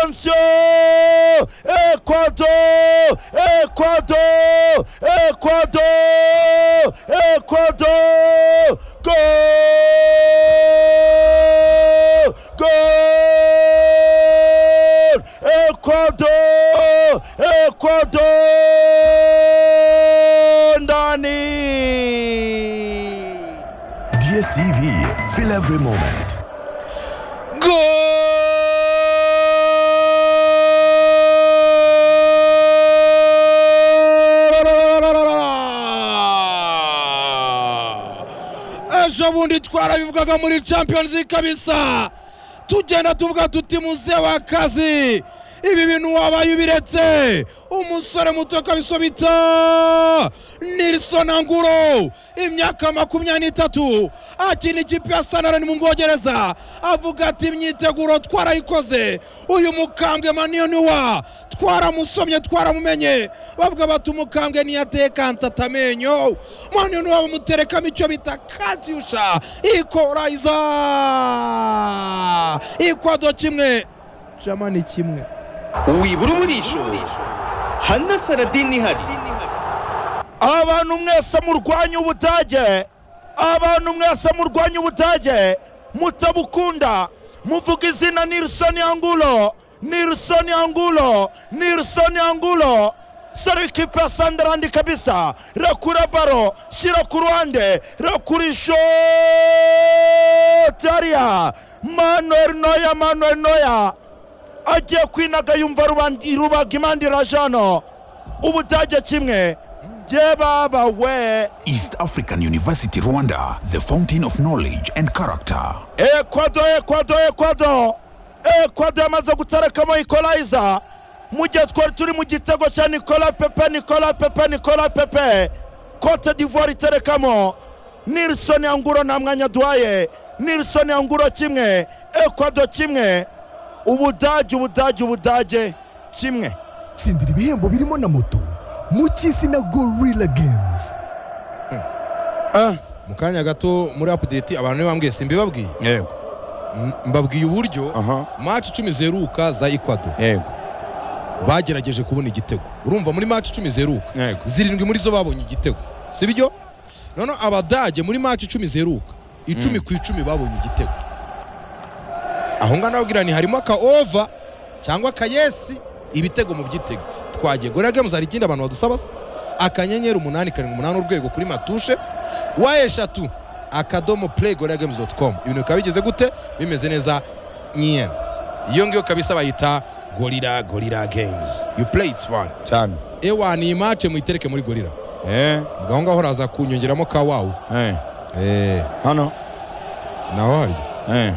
Silencio! Ecuador! Ecuador! Ecuador! Ecuador! Gol! Gol! Ecuador! Ecuador! Ndani! DSTV, feel every moment. ejo bundi twarabivugaga muri champions League kabisa tugenda tuvuga tuti muze w'akazi ibi bintu wabaye ubiretse umusore muto kabisa bita nilson anguro imyaka makumyabiri n'itatu akina ikipe ya sanarani mu bwongereza avuga ati imyiteguro twarayikoze uyu mukambwe maniyo niwa twaramusomye twaramumenye bavuga bati umukambwe ntiyatekanta atamenyo maniyo niwa bamuterekamo icyo bita katyusha ikorayiza ikwado kimwe jamani kimwe wibura umurisho hano saradini ihari abantu mwese murwanya ubudage abantu mwese murwanya ubudage mutabukunda muvuga izina nilson angulo nilson angulo nilson angulo sore ikipe ya sandarandi kabisa rakura baro shyira ku ruhande rakurisho tariya manuel noya manuel noya agiye kwinaga yumva rubandi- rubaga imandira jano ubudage kimwe ye baba we East African University, Rwanda, the fountain of knowledge and character. ekwado ekwado ekwado ekwado yamaze guterekamo ikolayiza mu gihe twari turi mu gitego cya nikola pepe nikola pepe nikola pepe cote d'ivoire iterekamo nilson anguro nta mwanya duhaye nilson anguro kimwe ekwado kimwe ubudage ubudage ubudage kimwe tsindira ibihembo birimo na moto mu cy'isi na gorilla games mu kanya gato muri apudeti abantu ntibambwiye simbibabwiye yego M- mbabwiye uburyo aha maci icumi zeruka za ikwado yego bagerageje kubona igitego urumva muri maci icumi zeruka yego zirindwi muri zo babonye igitego si byo noneho abadage muri maci icumi zeruka icumi ku icumi babonye igitego aho ngaho nababwira ni harimo aka ova cyangwa aka yesi ibitego mu byitego twagiye gore games hari ikindi abantu badusaba se akanyenyeri umunani karindwi umunani urwego kuri matushe wa eshatu akadomo play gore games dot com ibintu bikaba bigeze gute bimeze neza nyiyena iyo ngiyo kabisa bayita gorira gorira games you play it's fun cyane ewa ni imace muyitereke muri gorira eh ubwo aho ngaho uraza kunyongeramo ka wawu eh eee hano nawe harya eh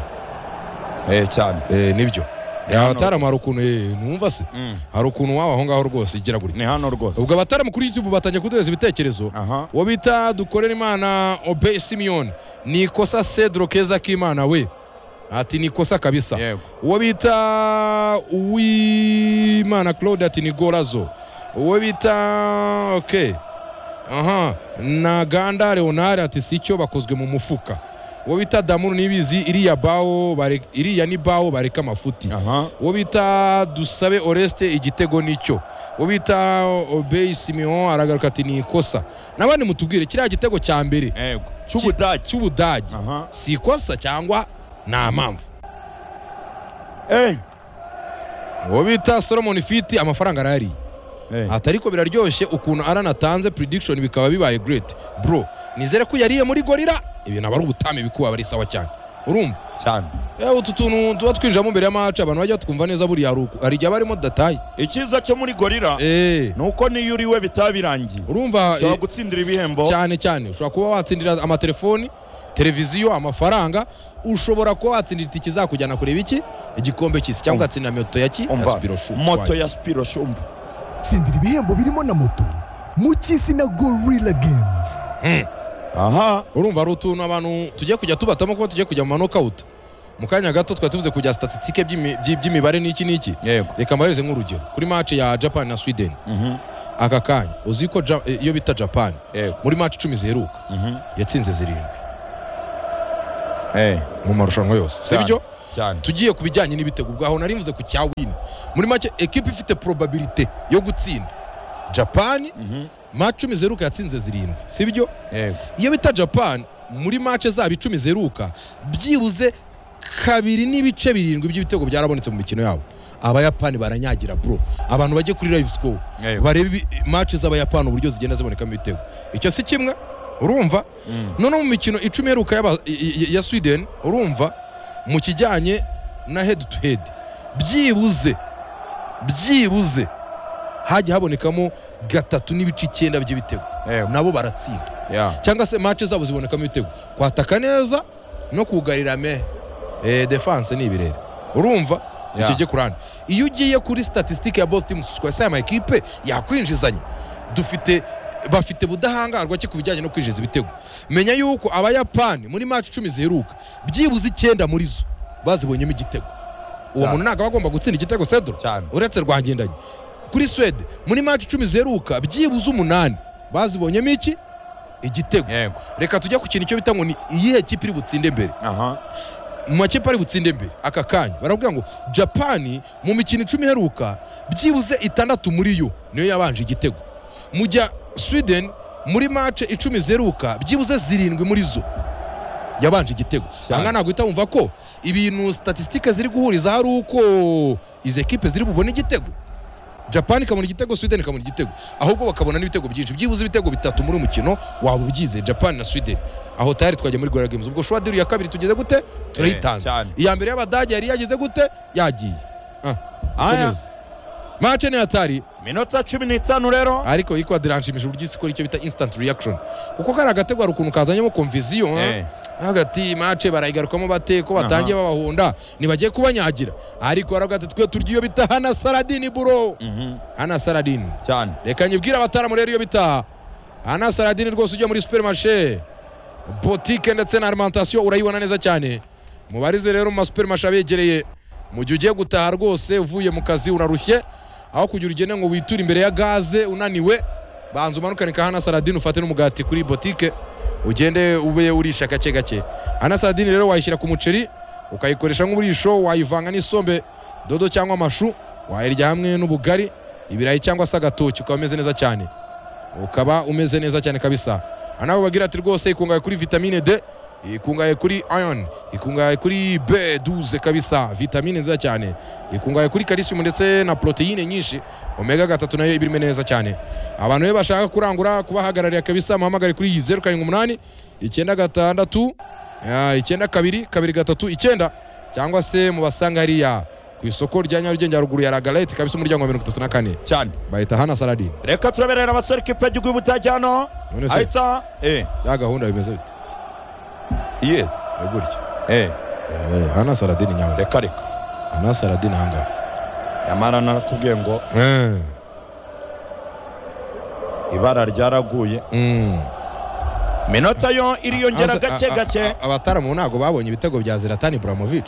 eh cyane eee nibyo hano abatarama hari ukuntu eee numva se Mm. hari ukuntu waba aho ngaho rwose igiragurika ni hano rwose ubwo abatarama kuri youtube batangiye kuduhereza ibitekerezo aha uwo bita dukorera imana obeye simiyoni ni ikosa cedro keza k'imana we ati ni ikosa kabisa yego uwo bita uwimana claude ati ni gorazo uwo bita ok aha na ganda leonard ati si cyo bakozwe mu mufuka uwo bita damuru nibizi iriya bawo bare- iriya ni bawo bareka amafuti aha uwo bita dusabe oreste igitego nicyo uwo bita obey simeon aragaruka ati ni ikosa n'abandi mutubwire kiriya gitego cya mbere yego cy'ubudage cy'ubudagi aha si ikosa cyangwa nta mpamvu eh uwo bita solomon fiti amafaranga arahari eh ati ariko biraryoshye ukuntu arana atanze prediction bikaba bibaye great bro nizere ko yariye muri gorira ibintu aba ari ubutame bikuba ari sawa cyane urumva cyane yewe utu tuntu tuba twinjiramo mbere y'amaca abantu bajya twumva neza buriya hari uku- hari igihe aba arimo dataye icyiza cyo muri gorira eee ni uko niyo uriwe bitaba birangiye urumva ushobora eh, gutsindira ibihembo cyane cyane ushobora kuba watsindira amatelefoni televiziyo amafaranga ushobora kuba watsindira itike izakujyana kureba iki igikombe cy'isi cyangwa ugatsindira moto ya ki umva Aspiro shoe. moto ya spiro shumva tsindira ibihembo birimo na moto mu cy'isi na gorilla games aha urumva ari utuntu abantu tugiye kujya tubatamo kuba tugiye kujya mu manokawuti mu kanya gato twari tuvuze kujya statisitike by'imi- by'i- by'imibare n'iki n'iki yego reka mbareze nk'urugero kuri mace ya japan na sweden Mhm. aka kanya uzi ko Ja- eh, iyo bita japan yego muri mace icumi ziheruka Mhm. yatsinze zirindwi eh mu marushanwa yose si Cyane. byo cyane tugiye ku bijyanye n'ibitego ubwaho nari mvuze ku cyawini muri make ekipa ifite probabilite yo gutsinda japani match icumi zeruka yatsinze zirindwi sibyo yego iyo bita japani muri mace zabo icumi zeruka byibuze kabiri n'ibice birindwi by'ibitego byarabonetse mu mikino yabo abayapani baranyagira bro abantu bajye kuri live score Yego. barebe mace z'abayapani uburyo zigenda zibonekamo ibitego icyo si kimwe urumva noneho mu mikino icumi iheruka y'aba- i- i- ya sweden urumva mu kijyanye na head to head byibuze byibuze hajya habonekamo gatatu n'ibice icyenda by'ibitego Yego. nabo baratsinda ya cyangwa se mace zabo zibonekamo ibitego kwataka neza no kugarira me eh, defense ni ibirere urumva Yeah. icyo kurande iyo ugiye kuri statistique ya both teams twasaya ama equipe yakwinjizanya dufite bafite budahangarwa ki ku bijyanye no kwinjiza ibitego menya yuko abayapani muri mace icumi ziheruka byibuze icyenda muri zo bazibonyemo igitego uwo Cyane. muntu ntabwo aba agomba gutsinda igitego sedro Cyane. uretse rwangendanye kuri swede muri mace icumi ziheruka byibuze umunani bazibonyemo iki igitego yego reka tujya ku kintu icyo bita ngo ni iyihe kipe iri butsinde mbere aha mu makipe ari butsinde mbere aka kanya baravuga ngo japani mu mikino icumi iheruka byibuze itandatu muri yo niyo yabanje igitego mujya sweden muri mace icumi ziheruka byibuze zirindwi muri zo yabanje igitego Cyane. aha ntabwo uhita wumva ko ibintu statisitike ziri guhuriza hari uko izi ekipe ziri bubone igitego japani ikabona igitego sweden ikabona igitego ahubwo bakabona n'ibitego byinshi byibuze ibitego bitatu muri uyu mukino waba ubyize japani na sweden aho tayari twajya muri gorira games ubwo shwadiri ya kabiri tugeze gute turayitanze cyane. iya mbere y'abadage yari yageze gute yagiye Ah, aya komeza. mace niyo atari minota cumi n'itanu rero ariko yitwa diranshimisha uburyo isi ikora icyo bita instant reaction kuko kari agatego hari ukuntu kazanyemo komviziyo ah. Eh. hagati mace barayigarukamo bate ko batangiye babahonda ntibagiye kubanyagira ariko baravuga ati twe turya iyo bita hana saradini buro hana saradini cyane reka nyibwire abataramu rero iyo bitaha hana saradini rwose ujya muri superimashe botike ndetse na arimantasiyo urayibona neza cyane mubarize rero mu masupermashe abegereye mu gihe ugiye gutaha rwose uvuye mu kazi urarushye aho kugira ugende ngo witure imbere ya gaze unaniwe banza umanukane ka hana saradini ufate n'umugati kuri botike ugende ube urisha gake gake hana saradini rero wayishyira ku muceri ukayikoresha nk'uburisho wayivanga n'isombe dodo cyangwa amashu wayirya hamwe n'ubugari ibirayi cyangwa se agatoki ukaba umeze neza cyane ukaba umeze neza cyane kabisa aha nawe bagira ati rwose ikungahaye kuri vitamine d ikungahaye kuri iron ikungahaye kuri b12 kabisa vitamine nziza cyane ikungahaye kuri calcium ndetse na proteine nyinshi omega gatatu nayo iba irimo neza cyane abantu rero bashaka kurangura kubahagararira kabisa muhamagare kuri iyi zeru karindwi umunani icyenda gatandatu ah, icyenda kabiri kabiri gatatu icyenda cyangwa se mubasanga hariya ku isoko rya nyarugenge haruguru ya ragalete kabisa umuryango wa mirongo itatu na kane cyane bahita hana saladin reka turaberera abasore ikipe y'igihugu y'ubutage hano None se- ahita eh ya gahunda bimeze bite yes Eh, gutya eh Eh, hana saladin nyawe reka reka hana saladin ahangaha nyamara narakubwiye ngo ibara ryaraguye Mm. minota yo iriyongera Aza- gake a- a- gake a- abataramu ntabwo babonye ibitego bya ziratani buramovic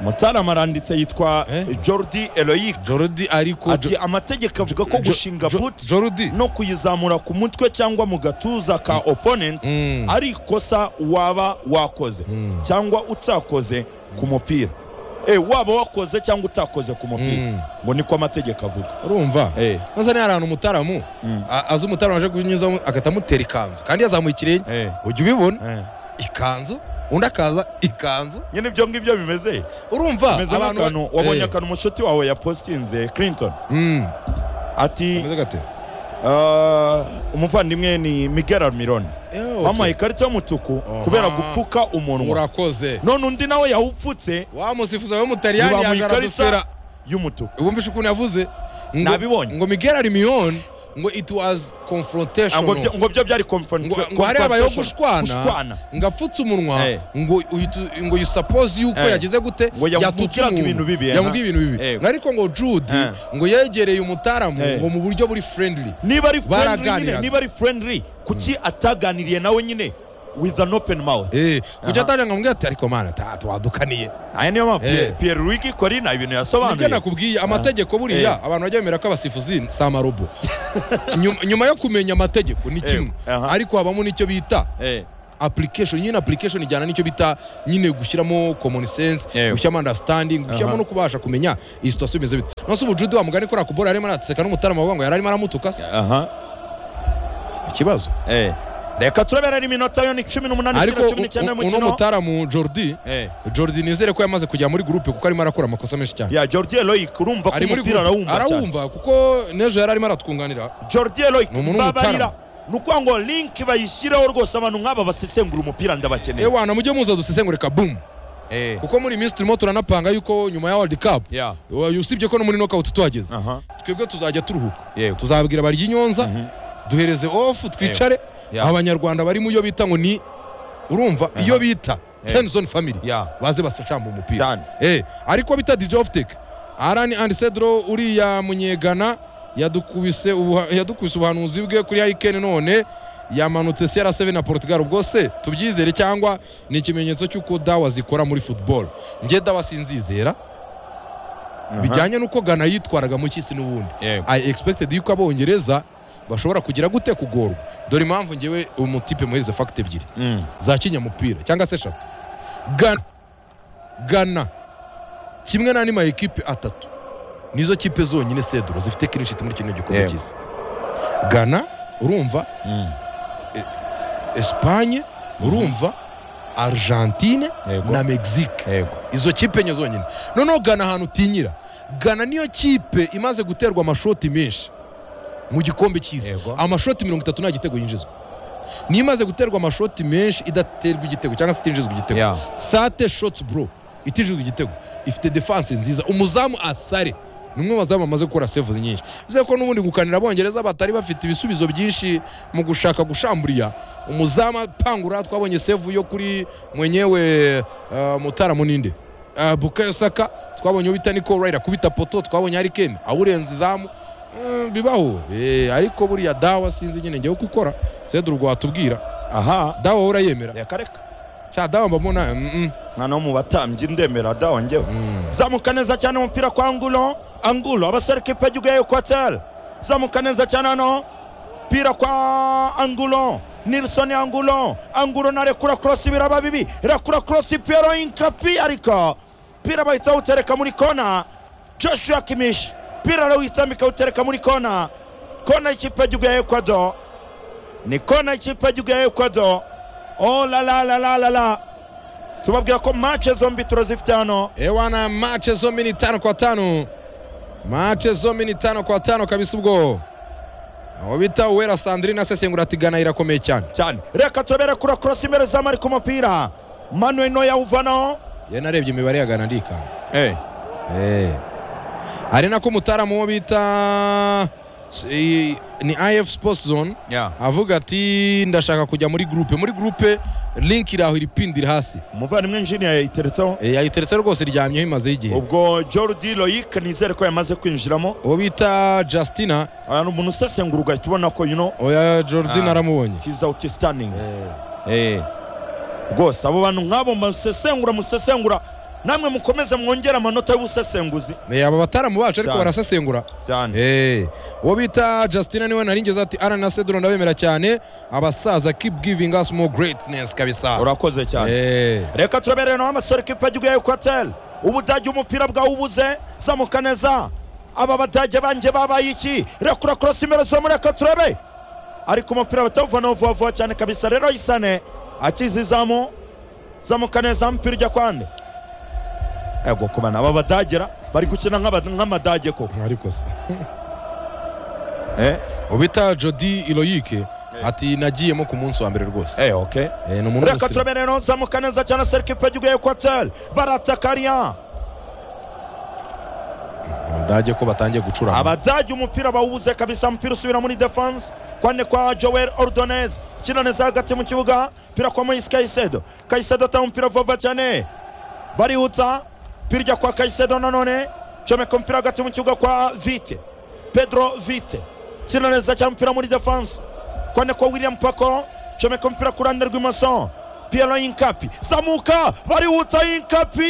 mutarama aranditse yitwa Eh? jordi eloyic jorudi ariko ati amategeko avuga ko gushinga buti jorudi no kuyizamura ku mutwe cyangwa mu gatuza ka opponent Mm. ari ikosa waba wakoze Mm. cyangwa utakoze ku mupira Eh, waba wakoze cyangwa utakoze ku Mm. mupira ngo niko amategeko avuga urumva Eh. maze niyo hari ahantu umutaramu Mm. a- aza umutaramu aje kunyuzamo agahita amutera ikanzu kandi yazamuye ikirenge Eh. ujya ubibona Eh. ikanzu undi akaza ikanzu nyine ibyo ngibyo bimeze urumva bimeze nk'akantu wabonye Eh. akantu umushuti wawe yapositinze clinton Mm. ati Kameze gate "Ah, umuvandimwe ni miguel almirone Eh, okay. bamuhaye ikarita y'umutuku kubera gupfuka umunwa murakoze none undi nawe yawupfutse wa musifuzi w'umutaliyani ntibamuha yaje aradufera ikarita y'umutuku wumvishe ukuntu yavuze ngo- Nabibonye. ngo miguel arimiyoni ngo it was Ah, ngo confrontation byo- ngo byo byari ngo confrontation- ngo hariya habayeho gushwana gushwana ngo apfutse umunwa Eh. ngo uyitu- ngo you suppose yuko Eh. yagize gute Ngo yamubwiraga yatutse umuntu. ibintu bibi, eh, yamubwiye na- ibintu bibi Eh. ngo ariko ngo jude Eh. ngo yegereye umutaramu Eh. ngo mu buryo buri friendly niba ari friendly nyine Baraganiraga. niba ari friendly kuki ataganiriye nawe nyine with an open mouth Eh, Aha. kuki atanje ngo ambwire ati ariko mana ta- twadukaniye aya niyo mpamvu Eh. Pierre- Pierre Luigi Collina ibintu nibyo yasobanuye nakubwiye amategeko buriya Eh. abantu bajya bemera ko abasifuzi ni samarobo nyuma yo kumenya amategeko ni Eh, kimwe aha. ariko habamo n'icyo bita Eh. application nyine application ijyana n'icyo bita nyine gushyiramo common sense Yewe. gushyiramo understanding gushyiramo Aha. no kubasha kumenya iyi situation imeze bite nonse ubujude wa mugani kuriya kubora yarimo aratseka n'umutarama wavuga ngo yari arimo aramutuka se aha ikibazo eh reka tureberere iminota yo ni cumi n'umunani ariko ishyira cumi n'icyenda u- uno y'umukino mutaramu jordi eh jordi nizere ko yamaze kujya muri gurupe kuko arimo arakora amakosa menshi cyane ya jordi eloyic urumva ko ari muri umupira gurupe arawumva cyane arawumva kuko n'ejo yari arimo aratwunganira jordi eloyic Ni umuntu mbabarira w'umutara. ni ukuvuga ngo linki bayishyireho rwose abantu nk'aba basesengura umupira ndabakeneye ewana mujye muza dusesengurika boom eh kuko muri iyi minsi turimo turanapanga yuko nyuma ya world cup ya wa- usibye ko no muri knockout tuhageze aha twebwe tuzajya turuhuka yego tuzabwira barya inyonza duhereze off twicare Yeah. abanyarwanda bari mu yo bita ngo ni urumva iyo bita Yeah. tenzone family ya baze basacamba umupira cyane Eh, ariko bita DJ Oftek Arani and Cedro uriya munyegana yadukubise ubuha- yadukubise ubuhanuzi bwe kuri Hurricane none yamanutse CR7 na Portugal ubwo se tubyizere cyangwa ni ikimenyetso cy'uko dawa zikora muri football njye dawa sinzizera bijyanye n'uko Ghana yitwaraga mu cy'isi n'ubundi yego I expected yuko abongereza bashobora kugira gute kugorwa dore impamvu ngewe umutipe muhize fagiti ebyiri Mm. za kinyamupira cyangwa se eshatu gana gana kimwe n'andi ma ekipe atatu nizo kipe zonyine seduro zifite kinishiti muri kino gikombe Yego. cyiza gana urumva Mm. esipanye urumva argentine Yego. na mexique yego izo kipe enye zonyine noneho gana ahantu utinyira gana niyo kipe imaze guterwa amashoti menshi mu gikombe cy'isi Yego. amashoti mirongo itatu nta gitego yinjizwa niyo imaze guterwa amashoti menshi idaterwa igitego cyangwa se itinjizwa igitego Ya. thate shotsi bro itinjizwa igitego ifite defanse nziza umuzamu asare ni umwe mu bazamu bamaze gukora sevuzi nyinshi bivuze ko n'ubundi gukanira abongereza batari bafite ibisubizo byinshi mu gushaka gushamburiya umuzamu apangura twabonye sevu yo kuri mwenyewe uh, mutara muninde uh, bukayo saka twabonye ubita niko rayira kubita poto twabonye harikeni awurenza izamu Mm, bibaho Eh, ariko buriya dawa sinzi nyine ngewe uko ukora seduru rwatubwira aha dawa wowe urayemera reka reka cya dawa mbamona mm -mm. mwana wo mu batambyi ndemera dawa njyewe zamuka neza cyane umupira kwa angulo angulo abasore kipe y'igihugu ya ekwateri zamuka neza cyane hano umupira kwa angulo nilson angulo angulo narekura korosi biraba bibi irakura korosi piero inkapi ariko pira bahita bawutereka muri kona joshua kimish pira arawitambika awutereka muri kona kona y'ikipe y'igihugu ya ekwado ni kona y'ikipe y'igihugu ya ekwado oh la la la la la la tubabwira ko mace zombi turazifite hano ewana mace zombi ni tano kwa tano mace zombi ni tano kwa tano kabisa ubwo aho bita uwera sandrine asesengura ati gana irakomeye cyane cyane reka tubere kura korosi imbere za mari ku mupira manuel no yawuvanaho ye narebye imibare ya gana ndikanga eh Eh. ari nako umutaramu wo bita s- i- ni if sports zone ya avuga ati ndashaka kujya muri gurupe muri gurupe link iri aho iripindi iri hasi umuvandimwe njini yayiteretseho Eh, yayiteretse rwose iryamyeho imazeho igihe ubwo jordi loyic nizere ko yamaze kwinjiramo uwo bita justina aha ni umuntu usesengura ugahita ubona ko yuno oya jordan Ah. aramubonye he's outstanding eh rwose abo bantu nk'abo musesengura musesengura namwe mukomeze mwongere amanota y'ubusesenguzi Eh, aba bataramu bacu ariko Cyane. barasesengura cyane Eh, uwo bita justina niwe nari ngeze ati arana na seduro ndabemera cyane abasaza keep giving us more greatness kabisa urakoze cyane Eh, reka turabereye naho amasore kipe y'igihugu ya ekwateri ubudage umupira bwawubuze zamuka neza aba badage banjye babaye iki rekura korosi imbere zo mureka turebe ariko umupira batawuvanaho vuba vuba cyane kabisa rero isane akize izamu zamuka neza umupira ujya kwande ego kubana aba badagera bari gukina nk'aba- nk'amadage koko ariko se eh uwo bita jodi iloyike ati nagiyemo ku munsi wa mbere rwose eh okay Eh, ni umuntu reka w'umusirimu. turabere naho zamuka neza cyane seri kipe y'igihugu ya ekwateri barataka riya abadage ko batangiye gucuranga abadage umupira bawubuze kabisa umupira usubira muri defense kwane kwa joel ordonez kina neza hagati mu kibuga pira kwa moise kayisedo kayisedo atanga umupira vuba vuba cyane barihutsa pirya kwa kayisedo nanone comeka umupira hagati mu kibuga kwa vite pedro vite kina neza cyane umupira muri defense kwane kwa william pako comeka umupira ku ruhande rw'imoso piero inkapi zamuka barihutsa inkapi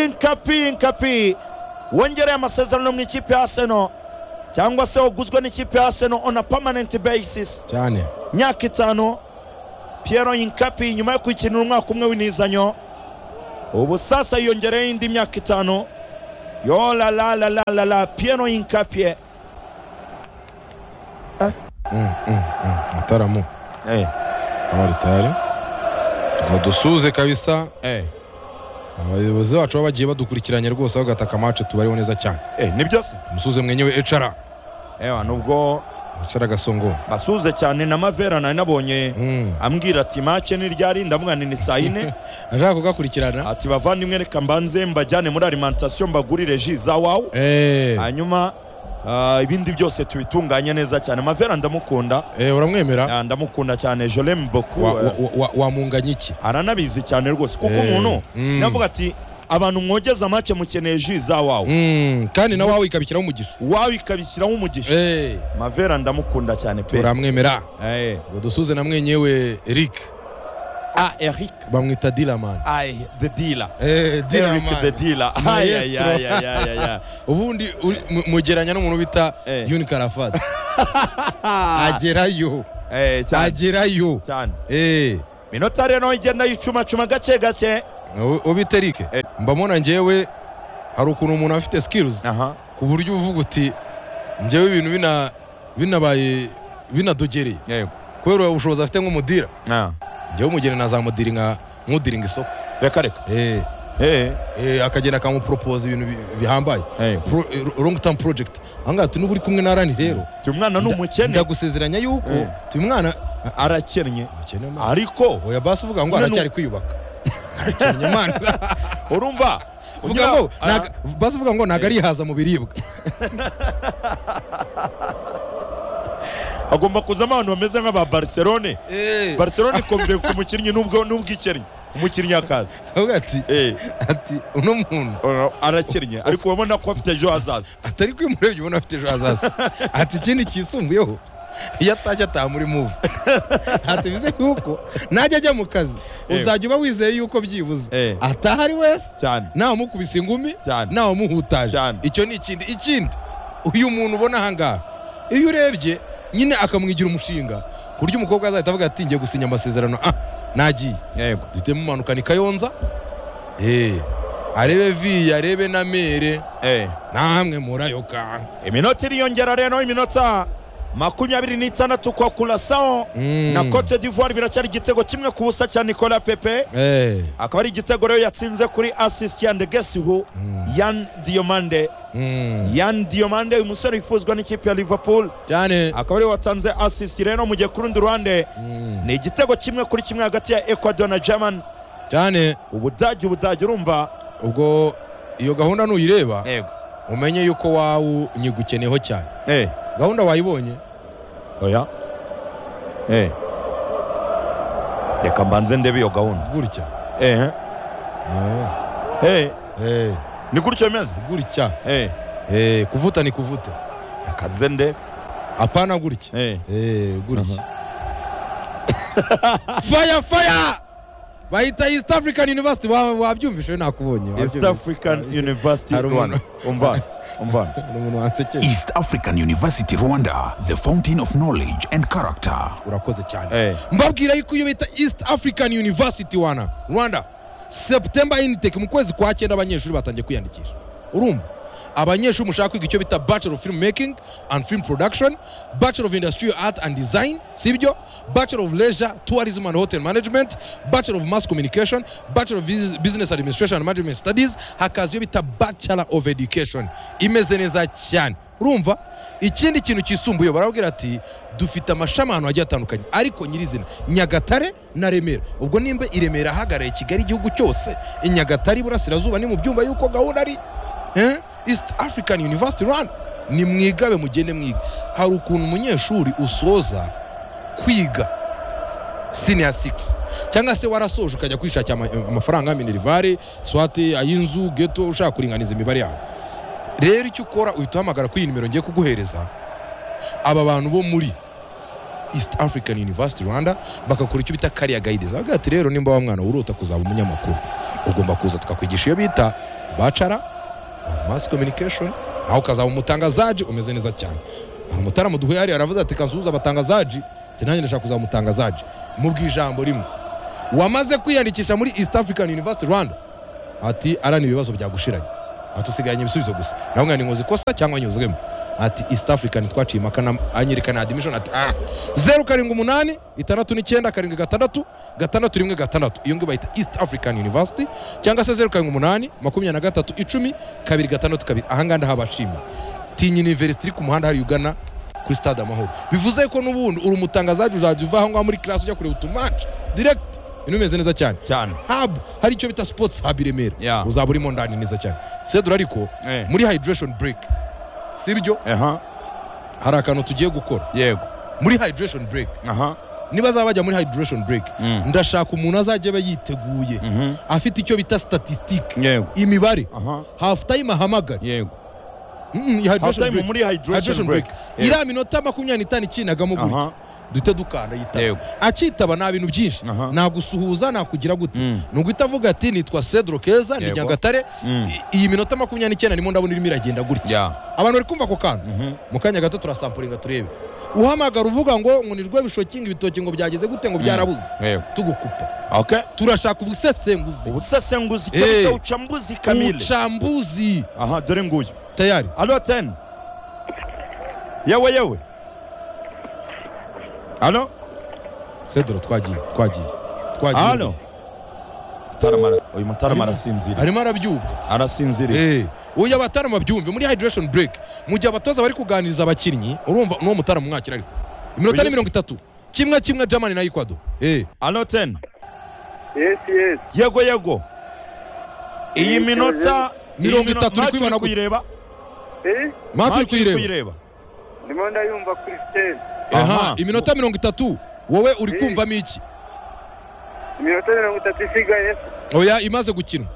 inkapi inkapi wongereye amasezerano mu ikipe ya aseno cyangwa se waguzwe n'ikipe ya aseno on a permanent basis cyane myaka itanu Pierre Yinkapi nyuma yo kwikinira umwaka umwe w'intizanyo ubu sasa yiyongereyeho indi myaka itanu yo la la la la la la Pierre Yinkapi mataramu eh abaritari ngo dusuze kabisa eh abayobozi bacu baba bagiye badukurikiranye rwose bagataka amace tubariho neza cyane eh nibyo se umusuze mwenyewe ecara ewa nubwo ecara gasongo basuze cyane na Mavera nari nabonye Mm. ambwira ati mace ni ryari ndamwana ni saa yine ashaka kugakurikirana ati bavandimwe reka mbanze mbajyane muri alimentation mbagurire ji za wawu Eh, hanyuma ah, ibindi byose tubitunganye neza cyane mavera ndamukunda eh, uramwemera Ah, ndamukunda cyane je l'aime Wa- beaucoup wa- wa- wamunganya iki aranabizi cyane rwose kuko Eh, umuntu mm. navuga ati abantu mwogeza make mukeneye ji za wawu Mm, kandi nawe wawe ikabishyiraho umugisha wawe ikabishyiraho umugisha Eh, mavera ndamukunda cyane pe uramwemera Eh, ngo dusuze na mwenyewe eric ah eric bamwita dilaman ay the dealer Eh, eric the Dilaman. dealer ay ay ay ay ay ay ubundi uri- mu- mugeranya n'umuntu bita Eh. yuni karafati agerayo eh cyane agerayo cyane Eh, minota rero igenda yicumacuma gake gake ubu- ubita eric Eh. mbamona njyewe hari ukuntu umuntu afite skills aha ku buryo uvuga uti njyewe ibintu bina binabaye binadogereye yego kubera ubushobozi afite nk'umudira Ah. njyewe umugeni nazamudiringa nkudiringa isoko reka reka Eh, eh eh, akagenda akamuporopoza ibintu bi- bihambaye eh Pro- eh, long term project ahangaha ati n'ubu uri kumwe na rani rero uyu mwana ni nda- umukene ndagusezeranya yuko Eh. uyu mwana arakennye akene mwana ariko oya basi uvuga ngo Nyine aracyari kwiyubaka arakennye mwana urumva uvuga ngo ntago- basi uvuga ngo ntabwo Eh. arihaza mu biribwa agomba kuzamo abantu bameze nk'aba barcelone barcelone ikomeye ku mukinnyi n'ubwo n'ubwikennye umukinnyi akaza avuga ati eh ati uno muntu ora- arakennye ariko urabona ko afite ejo hazaza atari kwimurebye ubona afite ejo hazaza ati ikindi kisumbuyeho iyo atashye ataha muri muvu ati bize yuko najya ajya mu kazi Eh. uzajya uba wizeye yuko byibuze Eh. ataha ari wese cyane ntawamukubise ingumi Cyane. ntawamumuhutaje Cyane. icyo ni ikindi ikindi uyu muntu ubona ahangaha iyo urebye nyine akamwigira umushinga ku buryo umukobwa azahita avuga ati ngiye gusinya amasezerano ah nagiye yego duhitemo impanuka ni kayonza Eh, arebe viya arebe na mere eh namwe murayoka iminota iriyongera rero iminota makumyabiri n'itandatu kwa kurasaho Mm. na cote d'ivoire biracyari igitego kimwe ku busa cya nicolas pepe Eh, akaba ari igitego rero yatsinze kuri assist ya ndegesihu yan diomande mm. yan diomande uyu musore wifuzwa n'ikipe ya liverpool cyane akaba ariwe watanze assist rero mu gihe ku rundi ruhande Mm, ni igitego kimwe kuri kimwe hagati ya ecuador na german cyane ubudage ubudage urumva ubwo iyo gahunda nuyireba yego umenye yuko wawe unyigukeneyeho cyane eh gahunda wayibonye oya eh reka mbanze ndebe iyo gahunda gutya eh eh Eh, ni gutyo bimeze gutya eh Eh, kuvuta ni kuvuta reka nze ndebe apana gutya eh Eh, gutya fire fire bahita east african university Wa- wabyumvishe nakubonye east wabyumvishe. african university Hari umuntu- rwanda umva umva Ni umuntu wansekeje East African University Rwanda, the fountain of knowledge and character. urakoze cyane eh mbabwira yuko iyo bita east african university wana rwanda september intake mu kwezi kwa cyenda abanyeshuri batangiye kwiyandikisha urumva abanyeshuri mushaka kwiga icyo bita bachelor of film making and film production bachelor of industrial art and design sibyo bachelor of leisure tourism and hotel management bachelor of mass communication bachelor of Bus- business administration and management studies hakaza iyo bita bachelor of education imeze neza cyane urumva ikindi kintu kisumbuye barabwira ati dufite amashami ahantu hagiye hatandukanye ariko nyirizina nyagatare na remera ubwo nimba i remera ahagarariye kigali igihugu cyose i nyagatare iburasirazuba ni mu byumba y'uko gahunda ari eh? east african university rwanda ni mwigabe mugende mwiga hari ukuntu umunyeshuri usoza kwiga senior 6 cyangwa se warasoje ukajya kwishakira ama- amafaranga minerivare swate ay'inzu geto ushaka kuringaniza imibare yawe rero icyo ukora uhita uhamagara kuri iyi nimero ngiye kuguhereza aba bantu bo muri east african university rwanda bakakora icyo bita kariya gayidizi baravuga ati rero nimba wa mwana urota kuzaba umunyamakuru ugomba kuza tukakwigisha iyo bita bacara mass communication nawe ukazaba umutangazaji umeze neza cyane hari umutaramu duhuye hariya aravuze ati kansuhuza abatangazaji ati nanjye ndashaka kuzamutangazaje mubwira ijambo rimwe wamaze kwiyandikisha muri east african university rwanda ati arana ibibazo byagushiranye ati usigaranye ibisubizo gusa nawe mwana nkoze ikosa cyangwa nyuzwemo ati east african twaciye impaka na- anyereka na admission ati ah zeru karindwi umunani itandatu n'icyenda karindwi gatandatu gatandatu rimwe gatandatu iyo ngiyo bayita east african university cyangwa se zeru karindwi umunani makumyabiri na gatatu icumi kabiri gatandatu kabiri ahangaha ndahabashimiye tinya university iri ku muhanda hari ugana kuri stade amahoro bivuze ko n'ubundi uri umutangazaji uzajya uva aho ngaho muri class ujya kureba utumatch direct ibintu bimeze neza cyane cyane hub hari icyo bita sports hub i remera Yeah. uzaba urimo ndani neza cyane sedura ariko Eh. muri hydration break sibyo aha hari akantu tugiye gukora yego muri hydration break aha niba azaba bajya muri hydration break Mm. ndashaka umuntu azajya aba yiteguye Mhm. afite icyo bita statistique Yego. imibare aha half time ahamagare yego Mm, iyi hydration Half time break. muri hydration break. Yego. iriya minota makumyabiri n'itanu ikinagamo Aha. gutya duhita dukanda yitaba Yego. akitaba ni ibintu byinshi Aha. nagusuhuza nakugira gute Mm. ni uguhita avuga ati nitwa cedro keza ni Yego. nyagatare Mm. I- iyi minota makumyabiri n'icyenda ndimo ndabona irimo iragenda gutya ya abantu bari kumva ako kantu mu kanya gato turasampuringa turebe uhamagara uvuga ngo ngo nirwe bishokinga ibitoki ngo byageze gute ngo byarabuze yego tugukupa okay turashaka ubusesenguzi ubusesenguzi Eh. cyangwa uchambuzi kamili ubucambuzi aha dore nguyu tayari alo tena yewe yewe alo cedro twagiye twagiye twagiye alo Mutaramara- uyu mutarama arasinziriye arimo arabyuka arasinziriye Eh, uyu abatarama byumve muri hydration break mu gihe abatoza bari kuganiriza abakinnyi urumva n'uwo mutarama umwakira ariko iminota Oya se. ni mirongo itatu kimwe kimwe germany na ecuador Eh, alo tena yesi yesi yego yego iyi minota iyi Mirongo minota- itatu uri match kuyibona uri gute? kuyireba Eh, match uri Match uri kuyireba kuyireba ndimo ndayumva kuri siteni Aha. aha iminota mirongo itatu wowe uri Eh. kumvamo iki iminota mirongo itatu isigaye oya imaze gukinwa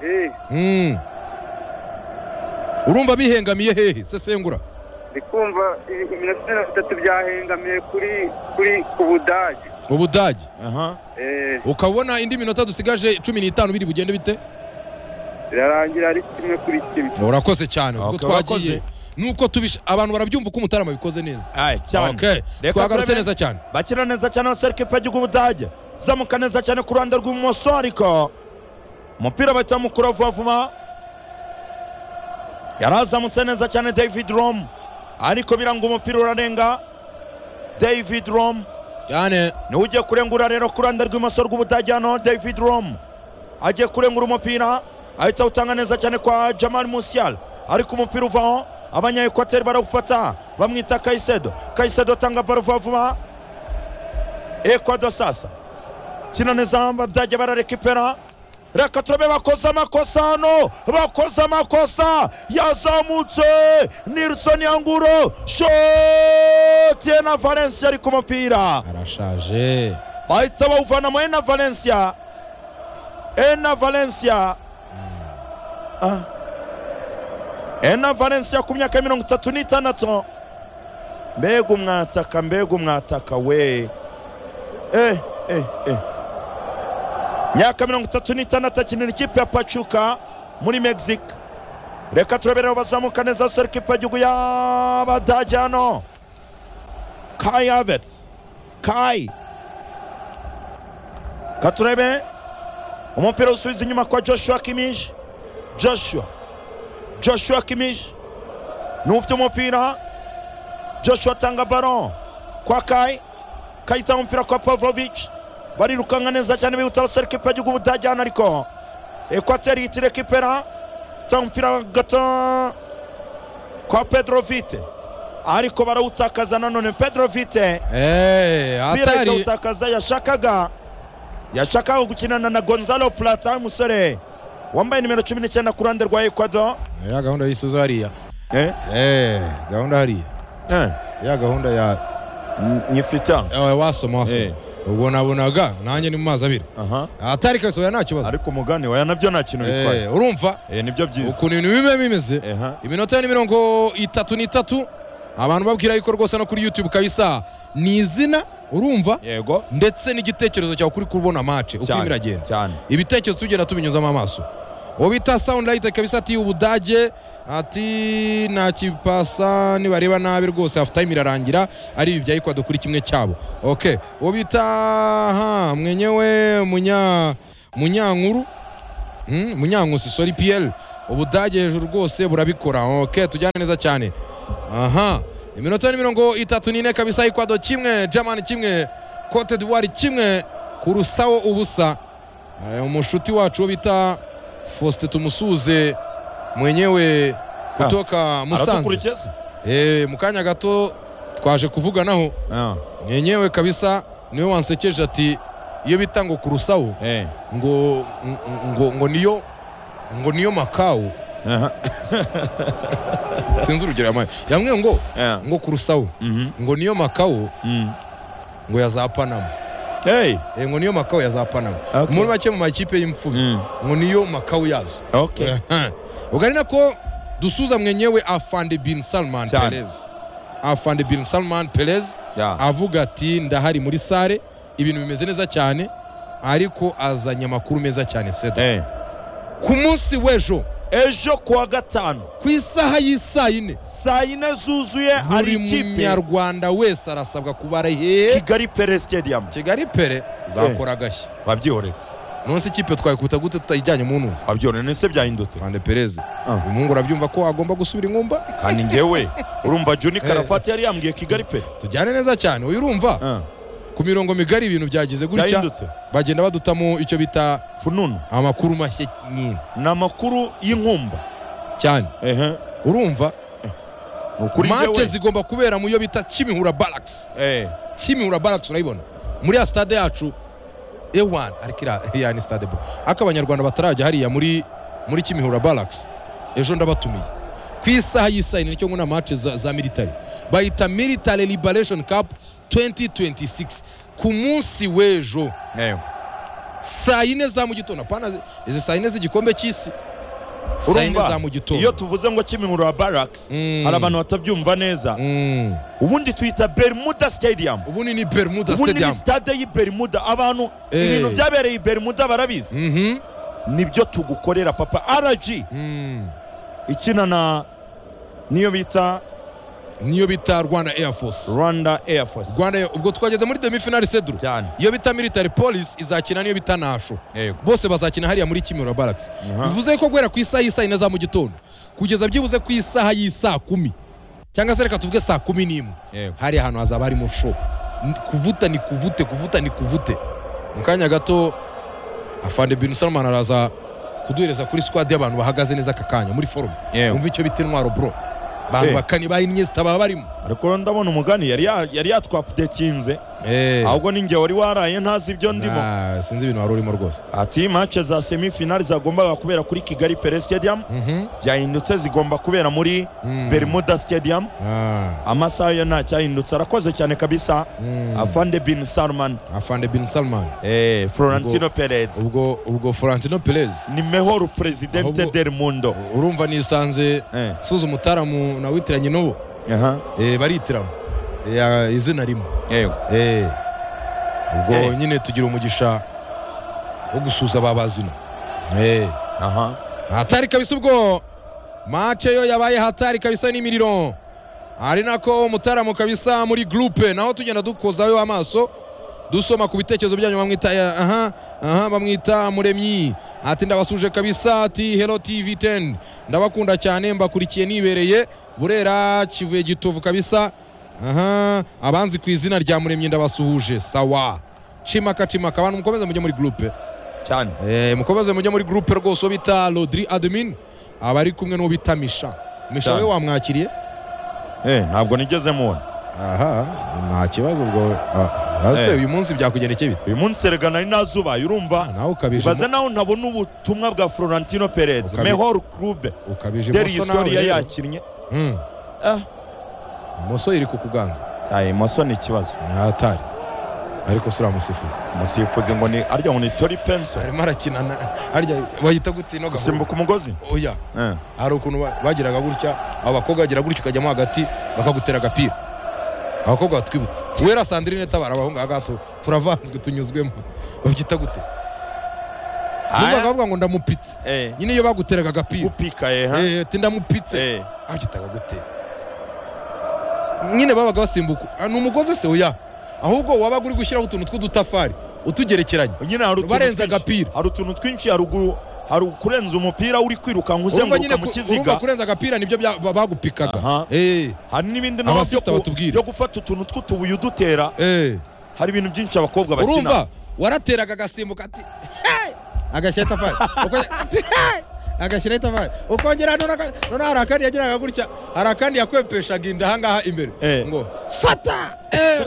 Eh, Mm. urumva bihengamiye hehe sesengura ndi kumva i- iminota mirongo itatu byahengamiye kuri kuri ku budage ubudage aha Eh, ukabona indi minota dusigaje cumi n'itanu biri bugende bite birarangira ari kimwe kuri kimwe urakoze cyane ubwo Okay, twagiye urakoze. nuko tubisha abantu barabyumva uko umutarama bikoze neza Aye, cyane Okay. Reka twagarutse turebe- neza cyane bakina neza cyane abasirikare ikipe y'igihugu budage zamuka neza cyane ku ruhande rw'ibumoso ariko umupira bahita mukura vuba vuba yari azamutse neza cyane david rom ariko biranga umupira urarenga david rom cyane niwe ugiye kurengura rero ku ruhande rw'imoso rw'ubudage hano david rom agiye kurengura umupira ahita awutanga neza cyane kwa jamal musial ariko umupira uvaho abanyaekwateri barawufata bamwita kayisedo kayisedo atanga baro vuba vuba ekwado sasa kina neza abadage bararekipera reka turabe bakoze amakosa hano bakoze amakosa yazamutse nilson yanguro shotiye na valencia ari ku mupira arashaje bahita bawuvanamo ena valencia ena valencia Ah. ena valencia ku myaka ya mirongo itatu n'itandatu mbega umwataka mbega umwataka we eh, eh, eh. myaka mirongo itatu n'itandatu akinira ikipe ya pachuka muri mexique reka turabereho bazamuka neza serikipe y'igihugu y'abadage hano kai havets kai katurebe umupira usubiza inyuma kwa joshua kimish joshua joshua kimish niwe ufite umupira joshua atanga baro kwa kai kai itanga umupira kwa pavlovic barirukanka neza cyane bihuta abasore kipe y'igihugu budajyana ariko ekwateri yitire kipera itanga umupira gato kwa pedro vite ariko barawutakaza nanone pedro vite umupira ahita atari awutakaza yashakaga yashakaga gukinana na gonzalo plata umusore wambaye nimero cumi n'icyenda ku ruhande rwa ecuador ya gahunda y'isuzo hariya eh, Eh, gahunda hariya eh, ya gahunda ya nyifite eh, wasoma Eh. wasoma ubwo nabonaga nanjye ni mu mazi abiri aha atari kabisa oya nta kibazo ariko umugani waya nabyo nta kintu bitwaye Eh, urumva eh, nibyo byiza ukuntu ibintu biba bimeze Eha. iminota ni mirongo itatu n'itatu abantu babwira yuko rwose no kuri youtube kabisa ni izina urumva yego ndetse n'igitekerezo cyawe kuri kubona mace uko irimo cyane iragenda cyane ibitekerezo tugenda tubinyuzamo amaso uwo bita sound light kabisa ati ubudage ati nta kipasa nibareba nabi rwose hafu time irarangira ari ibi bya ikwado kuri kimwe cyabo ok uwo bita aha mwenyewe munya munyankuru Mm, munyankusi sori piyeri ubudage hejuru rwose burabikora ok tujyane neza cyane aha iminota ni mirongo itatu n'ine kabisa ikwado kimwe jamani kimwe kote divuwari kimwe kurusawo ubusa Eh, umushuti wacu wo bita faustin tumusuze mwenyewe kutoka musanze aradukurikeza Eh, mu kanya gato twaje kuvuganaho Ah, mwenyewe kabisa niwe wansekeje ati iyo bita ngo kurusawo eh, ngo ng- ngo ngo niyo ngo niyo makawu aha, sinzi urugero yamaye yamwe ngo eh, ngo kurusawo mhm, ngo niyo makawu mm. ngo ya za panama Hey, Eh, ngo niyo makawu ya za panama Okay. muri make mu makipe y'imfubyi mm, ngo niyo makawu yazo okay. ubwo ari nako dusuza mwenyewe afande bin salman Cyane. perez afande bin salman perez Yeah. avuga ati ndahari muri sare ibintu bimeze neza cyane ariko azanye amakuru meza cyane seda Eh. ku munsi w'ejo ejo kuwa gatanu ku isaha y'isaa yine saa yine zuzuye hari buri ikipe munyarwanda wese arasabwa kuba ari hehe kigali pere stadium kigali pere zakora agashya wabyihorera nonse ikipe twayikubita gute tutayijyanye mu ntuza wabyihorera nese byahindutse fande perez uyu mungu urabyumva ko wagomba gusubira ingumba kandi ngewe urumva juni Eh. karafati yari yambwiye kigali pe tujyane neza cyane uyu urumva Ah, ku mirongo migari ibintu byagize gutya byahindutse bagenda badutamo icyo bita fununu amakuru mashya nyine ni amakuru y'inkumba cyane ehe urumva ni ukuri mace ngewe zigomba kubera mu yo bita kimihura barracks Eh, kimihura barracks urayibona muri ya stade yacu ewan ariko iriya- iriya ni stade bo ariko abanyarwanda batarajya hariya muri muri kimihura barracks ejo ndabatumiye ku isaha y'isaha nicyo ngo na mace za, za military bayita military liberation cup 2026 ku munsi w'ejo eh. saa yine za mu gitondo apana zi- izi saa yine z'igikombe cy'isi saa yine za urumva mu gitondo iyo tuvuze ngo kimihurura barracks Mm. hari abantu batabyumva neza Mm. ubundi tuyita bermuda stadium ubundi ni bermuda ubundi ni stadium stade y'i bermuda abantu Eh. ibintu byabereye i bermuda barabizi Mhm. nibyo tugukorera papa rg Mm. ikina na niyo bita niyo bita rwanda air force rwanda air force rwanda Air- ubwo twageze muri demifinali sedro cyane iyo bita military police izakina niyo bita nasho yego bose bazakina hariya muri kimihurura barracks bivuze ko guhera ku isaha y'isaha yine za mu gitondo kugeza byibuze ku isaha y'isaa kumi cyangwa se reka tuvuge saa kumi n'imwe yego hariya ahantu hazaba harimo show N- kuvuta ni kuvute kuvuta ni kuvute mu kanya gato afande bin salman araza kuduhereza kuri squad y'abantu bahagaze neza aka kanya muri forume Yewe. wumva icyo bita intwaro bro abantu Eh. bakani ba inyesita baba barimo ariko rero ndabona umugani yari ya- yari yatwapudetinze Eh. ahubwo ninjye wari waraye ntazi ibyo ndimo Nah, sinzi ibintu wari urimo rwose ati mace za semifinali zagombaga kubera kuri kigali pere stadium byahindutse zigomba kubera muri Mm. bermuda stadium Ah, amasaha yo ntacyahindutse arakoze cyane kabisa mm. afande bin salman afande bin salman eh, florentino perez ubwo ubwo florentino perez ni mehor presidente Ahubwo- del mundo urumva nisanze eh. suza umutaramu na witiranye n'ubu aha eh, baritiramo Eh, ah, izina rimwe yego Eh, ubwo Eh. nyine tugira umugisha wo gusuza ba bazina Eh, aha hatari kabisa ubwo mace yo yabaye hatari kabisa n'imiriro ari nako umutaramu kabisa muri gurupe naho tugenda dukozayo amaso dusoma ku bitekerezo byanyu bamwita eh, aha aha bamwita muremyi ati ndabasuje kabisa ati hello tv 10 ndabakunda cyane mbakurikiye nibereye burera kivuye gitovu kabisa aha abanzi ku izina rya muremyi ndabasuhuje sawa cimaka cimaka abantu mukomeze mujye muri gurupe cyane Eh, mukomeze mujye muri gurupe rwose uwo bita rodri admin aba ari kumwe n'uwo bita misha misha we Cyane. wamwakiriye eh, ntabwo nigeze mubona aha nta kibazo ubwo ah, ase Eh. uyu munsi byakugendekeye bite uyu munsi erega nari nazubaye urumva nawe ukabije ibaze naho ntabona ubutumwa bwa florentino perez Ukabi- mehor club ukabije deri imoso nawe historiya rero. yakinnye Mm. Ah. imoso iri kukuganza aye imoso ni ikibazo atari ariko si uriya musifuzi umusifuzi ngo ni arya ngo ni tori penso arimo arakina na- harya wahita gute ino gahunda gusimbuka umugozi oya eh. hari ukuntu ba- bagiraga gutya abakobwa bagira gutya ukajyamo hagati bakagutera agapira abakobwa batwibutse wera sandrine tabara abahungu aha ngaha tu- turavanzwe tunyuzwemo babyita gute numvaga bavuga ngo ndamupitse Eh. nyine iyo baguteraga agapira gupika eh, ha? Eh, ati ndamupitse Eh. abyitaga gute nyine babaga basimbuka Ah, ni umugozi se oya ahubwo wabaga uri gushyiraho utuntu tw'udutafari utugerekeranya nyine hari utuntu Barenze twinshi- agapira. hari utuntu twinshi haruguru hari kurenza umupira uri kwirukanka urumva nyine uzenguruka mu ku- urumva kiziga kurenza agapira nibyo bya- ba- bagupikaga Aha. Eh, hari n'ibindi naho byo Abasista ku- batubwira. byo gufata utuntu tw'utubuye udutera eh. hari ibintu byinshi abakobwa bakina urumva warateraga agasimbuka ati "Hey!" agashyira itafari Uko- ati, "Hey!" agashyira itafari ukongera none aka- none hari akandi yagiraga gutya hari akandi yakwepeshaga inda ahangaha imbere Eh. ngo sata Eh.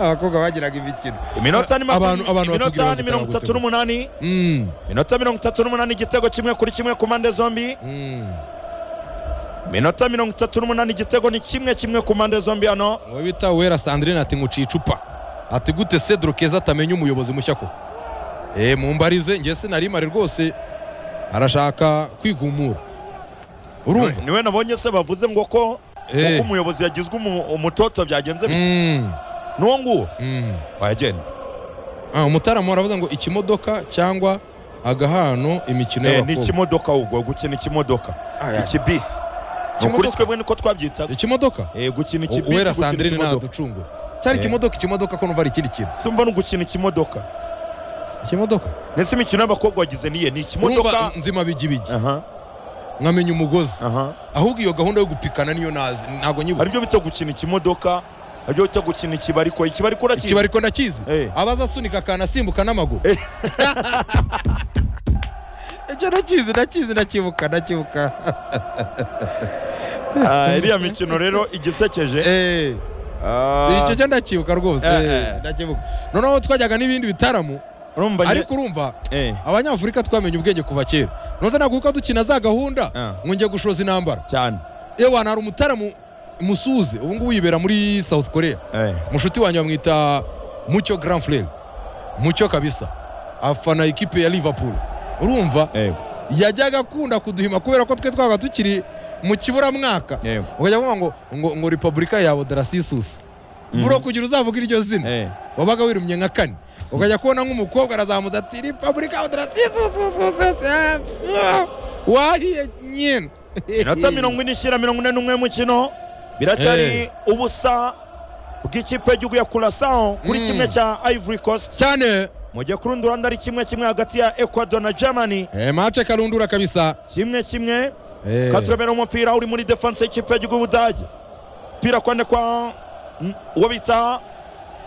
abakobwa bagiraga imikino iminota ni Abantu- makumyabiri- abantu batubwira iminota bati ni mirongo itatu "Taragutuka." n'umunani Mm, iminota mirongo itatu n'umunani igitego kimwe kuri kimwe ku mpande zombi mm. iminota mirongo itatu n'umunani igitego ni kimwe kimwe ku mpande zombi hano uwo bita wera sandrine ati nkuciye icupa ati gute cedro keza atamenya umuyobozi mushya ko eee mumbarize njye sinari mare rwose arashaka kwigumura urumva niwe nabonye se bavuze ngo ko Eh. uko umuyobozi yagizwe umu- umutoto byagenze bite. Mm, n'uwo nguwo mm. wayagenda Ah, umutaramu aravuga ngo ikimodoka cyangwa agahano imikino Eh, ni y'abakobwa ikimodoka ubwo gukina ikimodoka ikibisi ni ukuri Ikimodoka? twebwe niko twabyitaga ikimodoka Eh, gukina O- ikibisi wera gukina sandrine ikimodoka ntaducungura cyari Eh. ikimodoka ikimodoka ko numva ari ikindi kintu tumva no gukina ikimodoka ikimodoka mbese imikino y'abakobwa wagize niye ni urumva ikimodoka nzima bigibigi aha nkamenya umugozi aha ahubwo iyo gahunda yo gupikana niyo nazi ntabwo nyibuka hari ibyo bita gukina ikimodoka hari ibyo bita gukina ikibari ko ikibari ko urakizi ikiba ariko ndakizi Eh. abaza asunika akantu asimbuka n'amaguru icyo ndakizi ndakizi ndakibuka ndakibuka Ah, iriya mikino rero igisekeje Eh, Ah, icyo cyo ndakibuka rwose Eh, eh. ndakibuka noneho twajyaga n'ibindi bitaramu urumva njye- ariko urumva eh, abanyafurika twamenye ubwenge kuva kera noza naguka dukina za gahunda Ah. ngo njye gushoza intambara cyane yewe hari umutaramu musuze ubu ngubu yibera muri south korea Eh, mushuti wanjye bamwita mucyo grand frere mucyo kabisa afana ikipe ya liverpool urumva yego yajyaga akunda kuduhima kubera ko twe twabaga tukiri mu kiburamwaka yego ukajya kuvuga ngo ngo ngo repubulika yawe darasisusi buro kugira uzavuga iryo zina Eh, wabaga wirumye nka kane ukajya kubona nk'umukobwa arazamutse ati repubulika yawe darasisusi wahiye nyine inota mirongo ine ishyira mirongo ine n'umwe mukino biracyari Eh. ubusa bw'ikipe y'igihugu ya kurasao kuri Mm. kimwe cya ivory coast cyane mu gihe ku rundi ruhande ari kimwe kimwe hagati ya ecuador na germany Eh, mace karundura kabisa kimwe kimwe Eh, katurabera umupira uri muri defense y'ikipe y'igihugu y'ubudage umupira kwande kwa n- uwo bita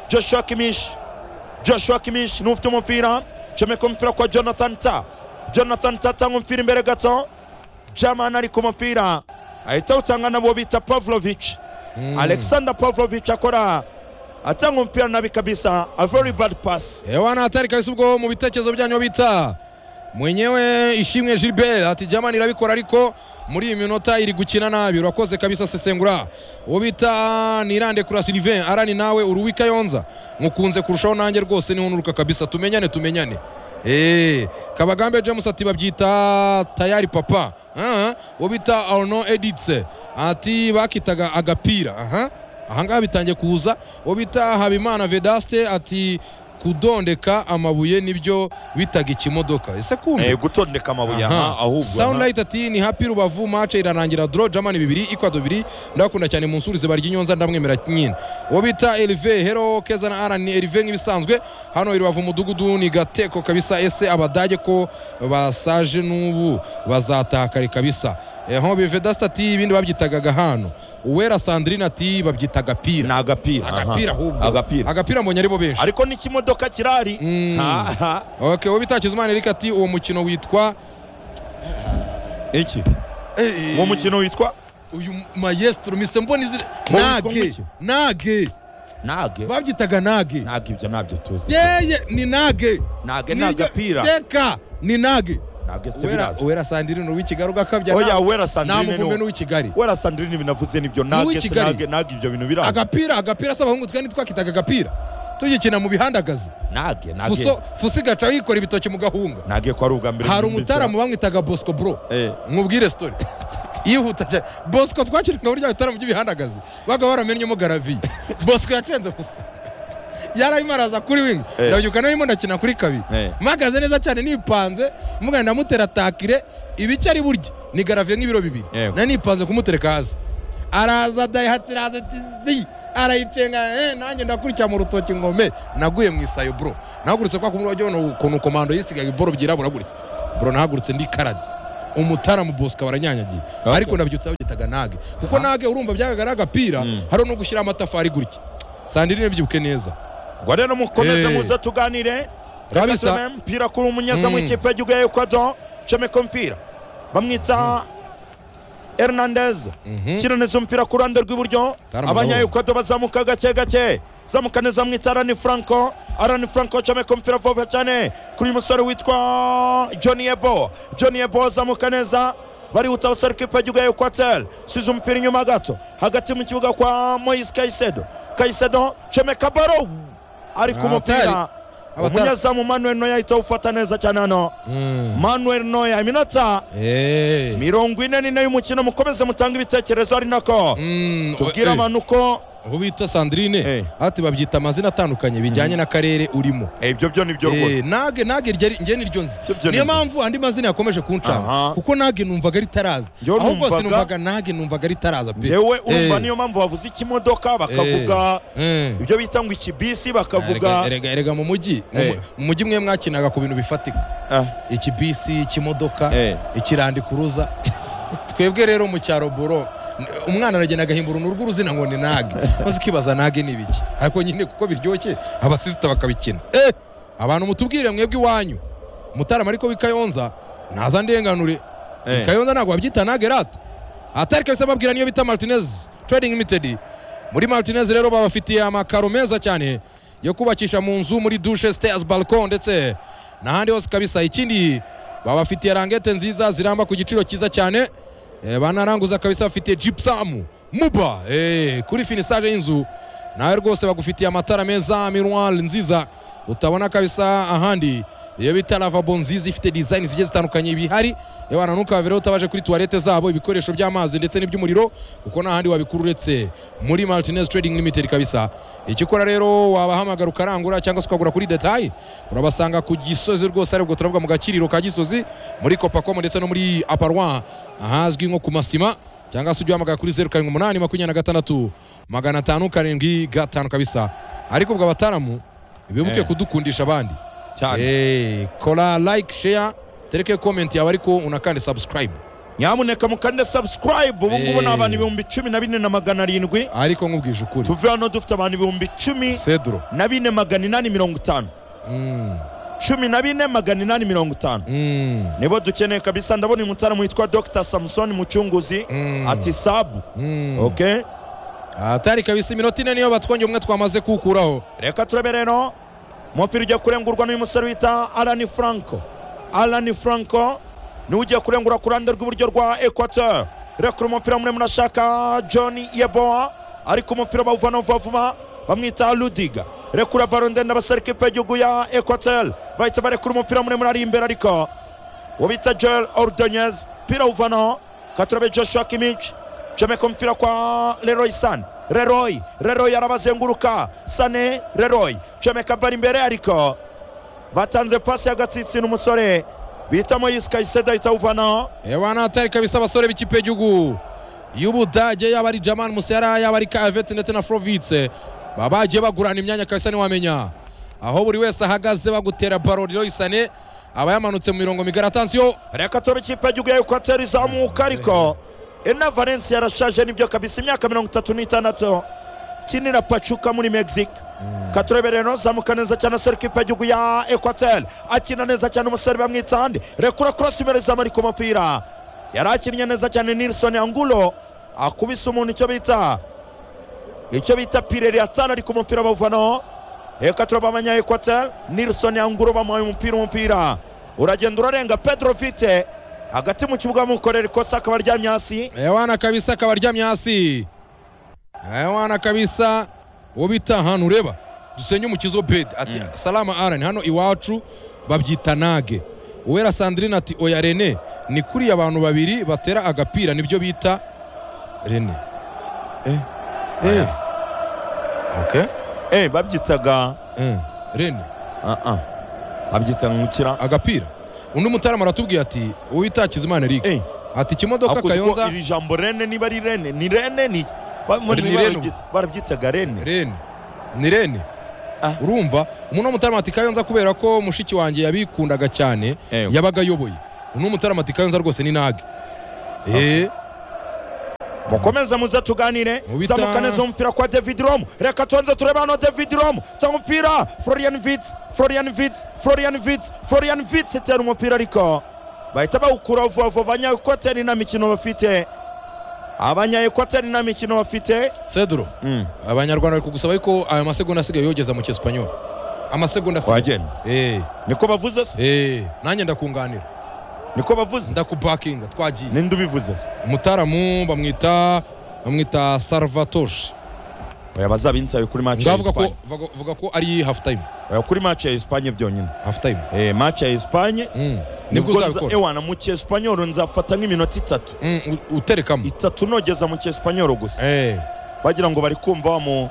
joshua kimish joshua kimish ni ufite umupira comeka umupira kwa jonathan ta jonathan ta atanga umupira imbere gato jaman ari ku mupira ahita awutanga nabo bita pavlovich mm. alexander pavlovich akora atanga umupira nabi kabisa a very bad pass ewa natari kabisa ubwo mu bitekerezo byanyu bita mwenyewe ishimwe gilbert ati jamani irabikora ariko muri iyi minota iri gukina nabi urakoze kabisa sesengura uwo bita nirande kura sylvain arani nawe uruwika yonza mukunze kurushaho nanjye rwose niho nuruka kabisa tumenyane tumenyane Eh, kabagambe james ati babyita tayari papa Ah, uwo bita arno editse ati bakitaga agapira aha ahangaha bitangiye kuza uwo bita habimana vedaste ati kudondeka amabuye nibyo bitaga ikimodoka ese kumbe eh, gutondeka amabuye Aha. aha ahubwo aha. Soundlight ati ni happy rubavu mace irarangira draw Germany bibiri Ecuador bibiri ndakunda cyane mu nsuri zibarya inyonza ndamwemera nyine uwo bita Elve Hero Keza na Alan Elve nk'ibisanzwe hano i Rubavu umudugudu ni gateko kabisa ese abadage ko basaje n'ubu bazatakare kabisa eho bivedasta ati ibindi babyitagaga hano uwera Sandrine ati babyitaga pira ni agapira aha. agapira ahubwo agapira agapira mbonye ari bo benshi ariko n'ikimodoka kirari Mm. Ha, ha. okay uwo bita Kizimana Eric ati uwo mukino witwa iki uwo mukino witwa uyu maestro mise mbona izina Mu- mu nage mukino. nage nage babyitaga nage nage ibyo ntabyo tuzi yeye ni nage nage ni Niryo agapira teka ni nage nage se Uwera- biraza uwera sandiri ni uw'ikigali ugakabya oya na- wera sandrine namuvumbe ni n'uw'ikigali wera sandrine binavuze nibyo nage se Uw'ikigali. nage nage ibyo bintu biraza agapira agapira si abahungu twari twakitaga agapira tugikina mu bihandagazi nage nage fuso fuso igaca yikora ibitoki mu gahunga nage ko ari ubwa mbere hari numvise. umutaramu bamwitaga bosco bro Eh, mwubwire story yihuta cyane bosco twakirikaga burya bitara mu by'ibihandagazi baga baramenyemo garaviye bosco yacenze gusa yarabimaraza kuri wingi Eh. ndabyuka narimo ndakina kuri kabiri Eh. mpagaze neza cyane nipanze mugana ndamutera takire ibice ari burya ni garaviye nk'ibiro bibiri Yego. nari nipanze kumutereka hasi araza dayihatsi iraza ati zi arayicenga eh, nanjye ndakurikira mu rutoki ngome naguye mu isayo bro nahagurutse kwa kumwe wajya ubona ukuntu komando yisigaye iboro byirabura gutya bro nahagurutse ndi karade umutara mu bosika waranyanyagiye Okay. ariko nabyutse babyitaga nage kuko nage urumva byagagara agapira hari no gushyiraho amatafari gutya saa ndiri nebyibuke neza ubwo rero mukomeze Eh. muze tuganire reka Kabisa. tume mpira kuri umunyezamu Mm. w'ikipe y'igihugu ya ekwado comeka umupira bamwita hernandez kiraniza umupira ku ruhande rw'iburyo Tarama abanya ndabona. ekwado bazamuka gake gake zamuka neza bamwita arani franco arani franco comeka umupira vuba cyane kuri uyu musore witwa johnny ebo johnny ebo azamuka neza barihuta abasore k'ikipe y'igihugu ya ekwatel size umupira inyuma gato hagati mu kibuga kwa moise kayisedo kayisedo comeka baro ari ku mupira Abatari. Abatari. umunyezamu manuel noya ahita awufata neza cyane hano manuel noya iminota Eh. mirongo ine n'ine y'umukino mukomeze mutange ibitekerezo ari nako Mm, tubwire eh, abantu ko abo bita sandrine Eh. ati babyita amazina atandukanye bijyanye n'akarere urimo ibyo byo ni byo Eh, nage nage irya ri- njye niryo nzi Byo byo niyo nibyo. mpamvu andi mazina yakomeje kunshaka Aha. kuko nage numvaga ritaraza Njyewe ahubwo numvaga- sinumvaga nage numvaga ritaraza pe yewe urumva Eh. niyo mpamvu bavuze ikimodoka bakavuga Eh. ibyo bita ngo ikibisi Erega- bakavuga erega erega mu mujyi mu Eh. mu- mu mujyi mwe mwakinaga ku bintu bifatika Ah, ikibisi ikimodoka Eh. ikirandikuruza twebwe rero mu cyaro boro n- umwana aragenda agahimbura uruhu rw'uruzina ngo ni nage maze ukibaza nage ni ibiki ariko nyine kuko biryoshye abasisita bakabikina Eh, abantu mutubwire mwebwe iwanyu mutarama ariko w'i kayonza naza ndenganure Eh. i kayonza ntabwo babyita nage rata atari kabisa babwira niyo bita martinez trading limited muri martinez rero babafitiye amakaro meza cyane yo kubakisha mu nzu muri dushe stairs balcon ndetse n'ahandi hose kabisa ikindi babafitiye rangete nziza ziramba ku giciro cyiza cyane eh, banaranguza kabisa bafitiye gypsum muba eh, kuri finisage y'inzu nawe rwose bagufitiye amatara meza miroir nziza utabona kabisa ahandi iyo bita lavabo nziza ifite design zigiye zitandukanye bihari yewe ntukavire utabaje kuri tuwarete zabo ibikoresho by'amazi ndetse n'iby'umuriro kuko nta handi wabikura uretse muri martinez trading limited kabisa icyo ukora rero wabahamagara ukarangura cyangwa se ukagura kuri detayi urabasanga ku gisozi rwose aribwo turavuga mu gakiriro ka gisozi muri copacomo ndetse no muri aparwa ahazwi nko ku masima cyangwa se ujye uhamagara kuri zeru karindwi umunani makumyabiri na gatandatu magana atanu karindwi gatanu kabisa ariko ubwo abataramu bibuke Eh. kudukundisha abandi cyane Eh, kora like share tereke comment yawe ariko unakande subscribe nyamuneka mukande subscribe ubu ngubu ni Eh. abantu ibihumbi cumi na bine na magana arindwi ariko nkubwije ukuri tuve hano dufite abantu ibihumbi cumi cedro na bine magana inani mirongo itanu Mm, cumi na bine magana inani mirongo itanu mm, nibo dukeneye kabisa ndabona uyu mutaramu witwa dr samusoni mucunguzi Mm. ati sabu mm. okay atari kabisa iminota ine niyo batwongeye umwe twamaze kuwukuraho reka turabe rero umupira ugiye kurengurwa n'uyu musore wita alani franco alani franco niwe ugiye kurengura ku ruhande rw'iburyo rwa equateur reka umupira muremure ashaka john yeboa ariko umupira bawuvana vuba vuba bamwita ludiga rekura baro ndende abasore kipe y'igihugu ya equateur bahita barekura umupira muremure ari imbere ariko uwo bita joel ordonez umupira awuvanaho katurabe joshua kimich comeka umupira kwa leroy san leroy leroy arabazenguruka sane leroy comeka bari imbere ariko batanze pasi y'agatsitsina umusore bita moyise kayiseda ahita awuvanaho ebana atari kabisa abasore b'ikipe y'igihugu y'ubudage yaba ari jaman musera yaba ari kavete ndetse na forovitse baba bagiye bagurana imyanya kabisa ntiwamenya aho buri wese ahagaze bagutera baro riroyisane aba yamanutse mu mirongo migari atansiyo reka turabe ikipe y'igihugu ya ekwateri izamuka ariko ena valensi yarashaje nibyo kabisa imyaka mirongo itatu n'itandatu kinira pacuka muri mexique katurabe rero zamuka neza cyane asore kipe y'igihugu ya ekwateri akina neza cyane umusore bamwita handi rekura korosi imbere zamu ari ku mupira yari akinnye neza cyane nilson angulo akubise umuntu icyo bita icyo bita pireri atanu ari ku mupira bawuvanaho reka turaba abanya ekwateri nilson anguro bamuhaye umupira umupira uragenda urarenga pedro vite hagati mu kibuga bamukorera ikosa akaba aryamye hasi ewana kabisa akaba aryamye hasi ewana kabisa uwo bita ahantu ureba dusenye umukizo bed ati salama arani hano iwacu babyita nage uwera sandrine ati oya rene ni kuriya abantu babiri batera agapira nibyo bita rene eh. eh. okay. eh babyitaga Eh, rene aha abyita nkukira agapira undi mutarama aratubwiye ati uwitakiza imana eric Eh. ati ikimodoka Ako siko kayonza iri jambo rene niba ari rene ni rene ni ba- Ni ni Rene. barabyita- barabyitaga rene rene ni rene Ah. urumva umuntu w'umutarama ati kayonza kubera ko mushiki wanjye yabikundaga cyane Ewe. yabaga ayoboye undi w'umutarama ati kayonza rwose ni nage eee mukomeze muze tuganire Mubita- zamuka neza umupira kwa david rom reka tubanze turebe hano david rom tanga umupira florian vits florian vits florian vits florian vits itera umupira ariko bahita bawukura vuba vuba abanyaekoteri nta mikino bafite abanyaekoteri nta mikino bafite cedro abanyarwanda bari kugusaba yuko aya masegonda asigaye yogeza mu cyesipanyoli amasegonda asigaye Wagenda. eee niko bavuze se eee nanjye ndakunganira niko bavuze ndakupakinga twagiye ninde ubivuze se umutaramu bamwita bamwita salvatore oya bazabinsabe kuri match ya ngavuga ko Espagne vuga- vuga ko ari half time oya kuri match ya Espagne byonyine half time eh match ya Espagne Mm. nibwo nibwo nza- uzabikora ewana mu cyespanyol nzafata nk'iminota itatu Mm, u- uterekamo itatu nogeza mu cyespanyol gusa Eh, bagira ngo bari kumva wa mu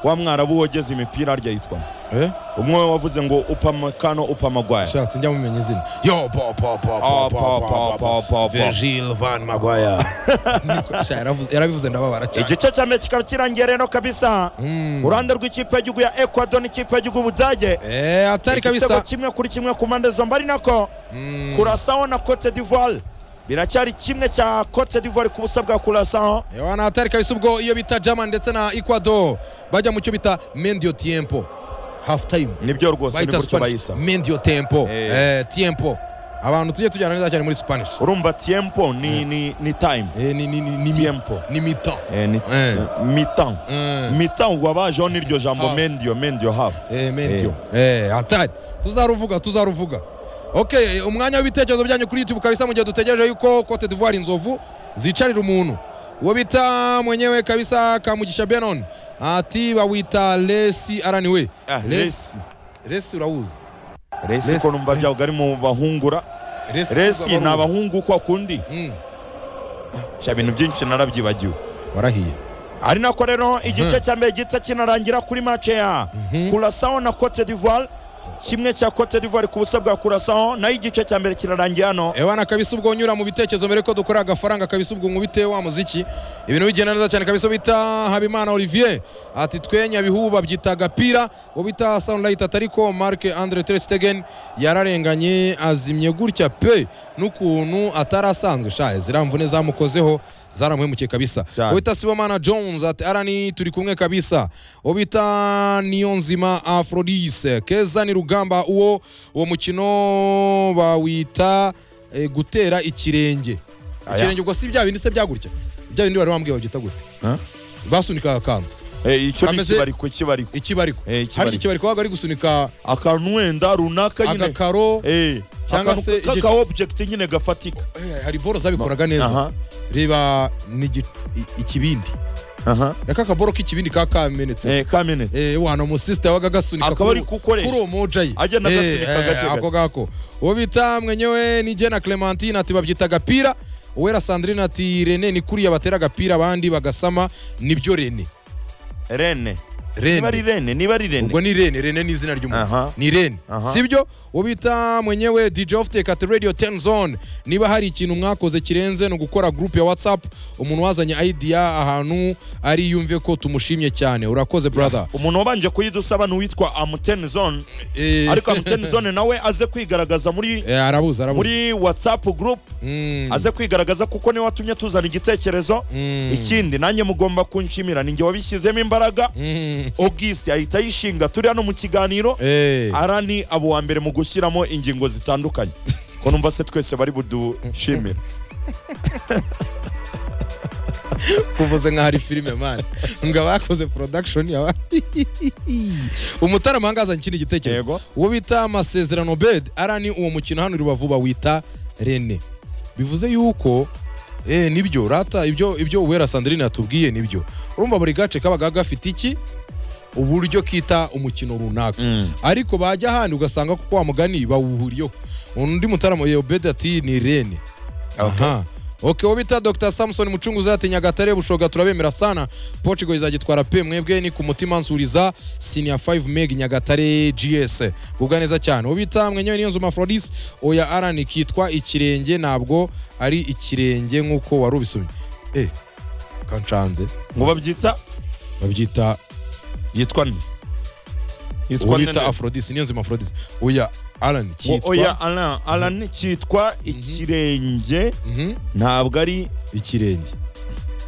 wa mwarabu wogeza imipira arya yitwa eh, umwe wavuze ngo upamecano upamagwaya sha sinjya mumenya izina yo po po po Ah, po po po po po Virgil van Maguire Niko- sha yaravuze- yarabivuze ndababara cyane igice cya mbere kikaba kirangiye rero kabisa Mm. uruhande rw'ikipe y'igihugu ya ecuador n'ikipe y'igihugu budage Eh, atari igitego kabisa kimwe kuri kimwe ku mpande zombi ari nako Mm. kurasaho na cote d'ivoire biracyari kimwe cya cote d'ivoire ku busa bwa kurasaho Yohana atari kabisa ubwo iyo bita German ndetse na Ecuador bajya mu cyo bita medio tiempo half time nibyo rwose ni bayita gutyo Spanish bayita medio tempo Eh. eh, tiempo abantu tujye tujyana neza cyane muri Spanish urumva tiempo ni ni ni time eh, ni ni ni ni Tiempo. ni mitan eh, ni Eh. mitan eh, mitan wabajeho n'iryo jambo Half. mendio mendio half eh, medio eh, atari tuzaruvuga tuzaruvuga okay eh, umwanya w'ibitekerezo byanyu kuri YouTube kabisa mu gihe dutegereje yuko Cote d'Ivoire inzovu zicarira umuntu uwo bita mwenyewe kabisa Kamugisha Benon ati bawita Lesi araniwe Ah, Resi. Lesi urawuzi resi ko Resi. numva byavuga ari mu bahungura resi ni abahungu kwa kundi Mm, sha ibintu byinshi narabyibagiwe warahiye ari nako rero Mhm. igice cya mbere gihita kinarangira kuri mace ya Mhm. kurasaho na cote d'ivoire kimwe cya cote d'ivoire ku busa bwa kurasaho nayo igice cya mbere kirarangiye hano ewana kabisa ubwo nyura mu bitekerezo mbere ko dukora agafaranga kabisa ubwo nkubite wa muziki ibintu bigenda neza cyane kabisa bita habimana olivier ati twenya bihuba byita agapira uwo bita sunlight atariko mark andre terstegen yararenganye azimye gutya pe n'ukuntu atarasanzwe shaye ziramvune zamukozeho zaramuhemukiye kabisa Cyane. uwo bita sibomana jones ati arani turi kumwe kabisa uwo bita niyonzima afrodise keza ni rugamba uwo uwo mukino bawita eh, gutera ikirenge ikirenge ubwo si bya bindi se byagutya bya bindi wari wambwiye babyita gute Huh? basunikaga akantu Eh, icyo ni Kameze- ikibariko ikibariko ikibariko Eh, ikibariko. hari ikibariko wabaga ari gusunika akantu wenda runaka nyine agakaro Eh, cyangwa akantu se k'aka object nyine gafatika eh, hari boro zabikoraga Aha, neza reba ni igi- i- ikibindi aha. aka kaboro k'ikibindi kaba kamenetse Eh, kamenetse eh, wano umusisita yabaga agasunika akaba ari kuri- kukoresha kuri uwo moja ye Agenda agasunika Eh, eh, gake gake. ako ngako uwo bita mwenyewe ni jena clementine ati babyita agapira uwera sandrine ati rene ni kuriya batera agapira abandi bagasama nibyo rene rene niba ari rene rene niba ari rene ubwo ni rene rene ni izina ry'umuntu Aha. ni rene Aha. sibyo uwo bita mwenyewe dj oftek ati radio 10 zone niba hari ikintu mwakoze kirenze ni ugukora group ya whatsapp umuntu wazanye idea ahantu ari yumve ko tumushimye cyane urakoze brother umuntu wabanje kuyidusaba ni uwitwa amuteni zone Eh, ariko amuteni zone nawe aze kwigaragaza muri eh, arabuza arabuza muri whatsapp group Mm. aze kwigaragaza kuko niwe watumye tuzana igitekerezo Mm. ikindi nanjye mugomba kunshimira ninjye wabishyizemo imbaraga Mm. augustin ahita yishinga turi hano mu kiganiro Eh. ara ni abo wa mbere mu gushyiramo ingingo zitandukanye ko numva se twese bari budushimira kuvuze nkaho ari filime mani ngo abakoze production yaba umutarama ahangaza ikindi gitekerezo Yego. uwo bita amasezerano bed ara ni uwo mukino hano i rubavu bawita rene bivuze yuko eh, nibyo rata ibyo ibyo uwera sandrine yatubwiye nibyo urumva buri gace kabaga gafite iki uburyo kita umukino runaka ariko bajya ahandi ugasanga ko wa mugani bawuhuriyeho undi mutarama yobedi ati ni rene aha oke uwo bita dr samusoni mucunguzi ati nyagatare bushoga turabemera sana portugal izagitwara pe mwebwe ni ku mutima nsuriza senior 5 meg nyagatare gs ubwa neza cyane uwo bita mwenyewe niyo nzu mafrodis oya aran kitwa ikirenge ntabwo ari ikirenge nk'uko wari ubisomye eh kanshanze ngo babyita babyita yitwa nde uwo yitwa bita nde afrodis niyo nzu mafrodis oya aran Ngo oya kitwa alan alan cyitwa ikirenge Mhm, ntabwo ari ikirenge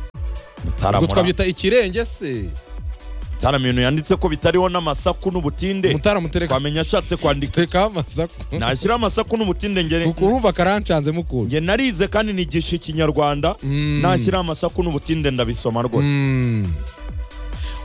ubwo mutaramura twabyita ikirenge se mutaram ibintu yanditse ko bitariho n'amasaku n'ubutinde mutaramutereka twamenya ashatse kwandika tekaho amasaku nashyira amasaku n'ubutinde ngere urumva karanshanze mukuru nge narize kandi nigisha ikinyarwanda Mm. nashyira amasaku n'ubutinde ndabisoma rwose Mm.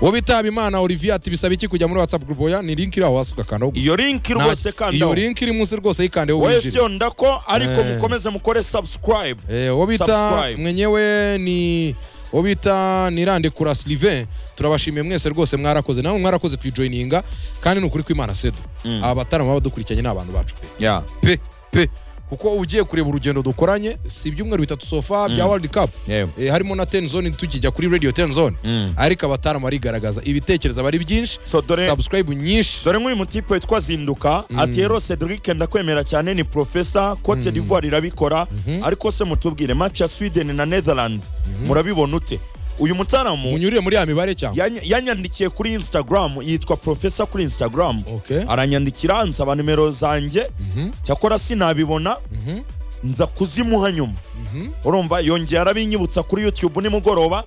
uwo bita habimana olivier ati bisaba iki kujya muri whatsapp group oya ni link iri aho hasi ugakandaho gusa. iyo linki rwose Nta- iyo kandi link iri munsi rwose yikandeho wowe winjire siyonda ko ariko Eh. mukomeze mukore subscribe Eh, uwo bita Subscribe. mwenyewe ni uwo bita nirande kura sylvain turabashimiye mwese rwose mwarakoze namwe mwarakoze kuyijoyininga kandi ni ukuri kw'imana sedu Mm. aba batarama baba badukurikiranye ni abantu bacu pe Yeah. pe pe kuko uba ugiye kureba urugendo dukoranye si ibyumweru bitatu sofa bya world cup Yeah. Eh, harimo na ten zone tukijya kuri radio ten zone Mm. ariko abatarama barigaragaza ibitekerezo aba ari byinshi So dore subscribe nyinshi dore nk'uyu mutipe witwa zinduka ati hero cedric ndakwemera cyane ni profesa cote d'ivoire irabikora ariko se mutubwire match ya sweden na netherlands murabibona ute uyu mutaramu munyurire muri ya mibare cyangwa yany- yanyandikiye kuri instagram yitwa profesa kuri instagram Okay. aranyandikira ansaba nimero zanjye cyakora sinabibona nza kuzimuha nyuma urumva yongeye arabinyibutsa kuri youtube nimugoroba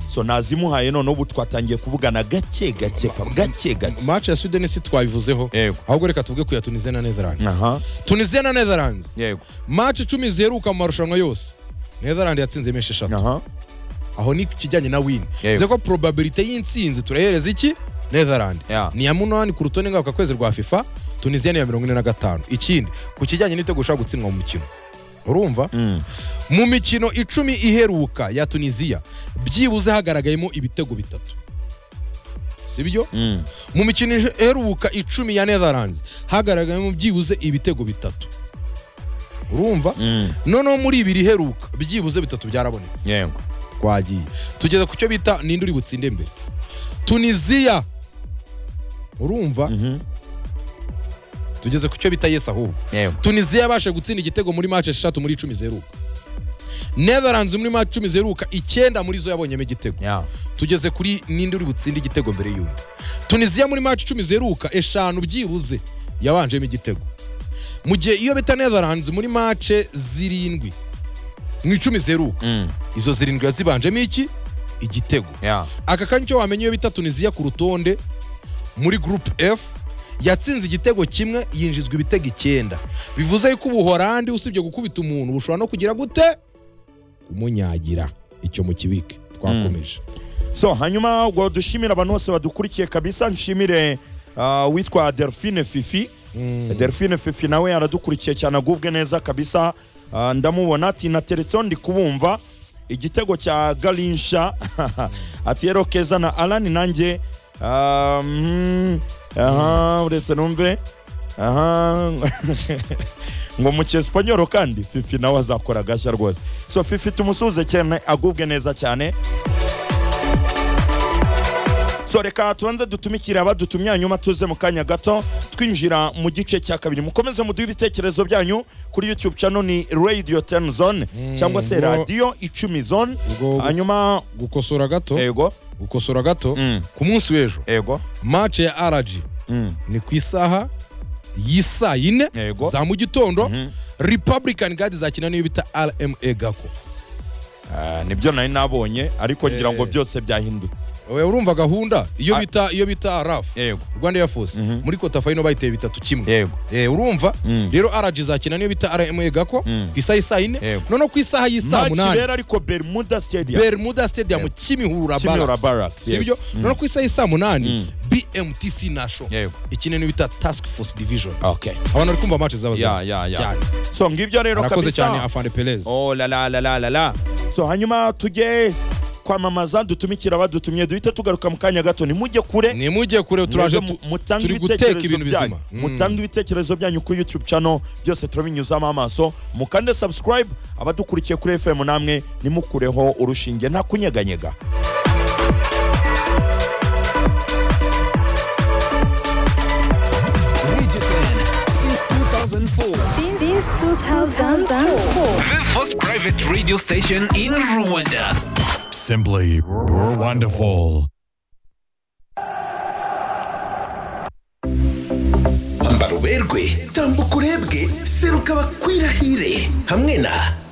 so nazimuhaye none ubu twatangiye kuvugana gake gake pa- gake gake match ya sweden si twabivuzeho Yego. ahubwo reka tuvuge ku ya tunisia na netherlands aha tunisia na netherlands yego match icumi ziheruka mu marushanwa yose netherland yatsinze menshi eshatu aha aho ni ku kijyanye na win Yego. bivuze ko probabilite y'insinzi turayihereza iki netherland Yeah. ni iya munani ku rutonde ngarukakwezi rwa fifa tunisia ni iya mirongo ine na gatanu ikindi ku kijyanye n'ibitego ushaka gutsindwa mu mukino urumva Mm. mu mikino icumi iheruka ya tunisiya byibuze hagaragayemo ibitego bitatu sibyo Mm. mu mikino iheruka icumi ya netherlands hagaragayemo byibuze ibitego bitatu urumva Mm. noneho muri ibiri iheruka byibuze bitatu byarabonetse yego twagiye tugeze ku cyo bita ninde uri butsinde mbere tunisiya urumva Mhm. tugeze ku cyo bita yesi ahubwo yego tunisiya yabasha gutsinda igitego muri match eshatu muri icumi zeruka netherlands muri match icumi zeruka icyenda muri zo yabonyemo igitego yeah tugeze kuri ninde uri butsinde igitego mbere y'undi tunisiya muri match icumi zeruka eshanu byibuze yabanjemo igitego mu gihe iyo bita netherlands muri match zirindwi mu icumi zeruka Mm. izo zirindwi yazibanjemo iki igitego yeah aka kanya icyo wamenya iyo bita tunisiya ku rutonde muri group f yatsinze igitego kimwe yinjizwa ibitego icyenda bivuze yuko ubuhorandi usibye gukubita umuntu bushobora no kugira gute kumunyagira icyo mu kibike twakomeje so hanyuma ubwo dushimira abantu bose badukurikiye kabisa nshimire ah, witwa delphine fifi delphine fifi nawe yaradukurikiye cyane agubwe neza kabisa Ah, ndamubona ati nateretseho ndi kubumva igitego cya garinsha ati rero keza na alani nanjye ah, mm, aha uretse numve aha ngo mu cyesipanyoro kandi fifi nawe azakora agashya rwose so fifi tumusuhuze cyane agubwe neza cyane so reka tubanze dutumikire abadutumye hanyuma tuze mu kanya gato twinjira mu gice cya kabiri mukomeze muduhe ibitekerezo byanyu kuri youtube channel ni radio 10 zone cyangwa se ubwo- radio icumi zone ubwo- hanyuma gukosora gato ego gukosora gato Mm. ku munsi w'ejo ego match ya rg Mm. ni ku isaha y'isaa yine Yego. za mu gitondo Mhm. republican guard zakina n'iyo bita rma gako Ah, nibyo nari nabonye ariko ngira ngo Eh. byose byahindutse Oya, urumva gahunda iyo Ah. bita iyo bita raf yego rwanda air force Mhm. muri kota fayino bayiteye bitatu kimwe yego Eh, urumva Mm. rero rg izakina niyo bita rma gako Mm. ku isaha y'isaa yine Yego. noneho ku isaha y'isaa maci munani rero ariko bermuda stadium bermuda stadium Yego. kimihurura kimihura Barracks. barracks yego. sibyo Mm. noneho ku isaha y'isaa munani Mm. bmtc national yego ikine niyo bita task force division okay abantu bari kumva match zaba ya zaba ya ya cyane so ngibyo rero arakoze kabisa cyane afande perez Oh la la la la la la. So hanyuma tujye kwamamaza dutumikira abadutumye duhite tugaruka mu kanya gato nimujye kure nimujye kure turaje mwebwe tu- mu- mutange turi guteka ibitekerezo ibintu byanyu bizima mutange ibitekerezo byanyu kuri youtube channel byose turabinyuzamo amaso mukande subscribe abadukurikiye kuri fm namwe nimukureho urushinge nta kunyeganyega Since 2004. Since 2004. The first private radio station in Rwanda. Simply wonderful. ambara uberwe tambuka urebwe seruka bakwirahire hamwe na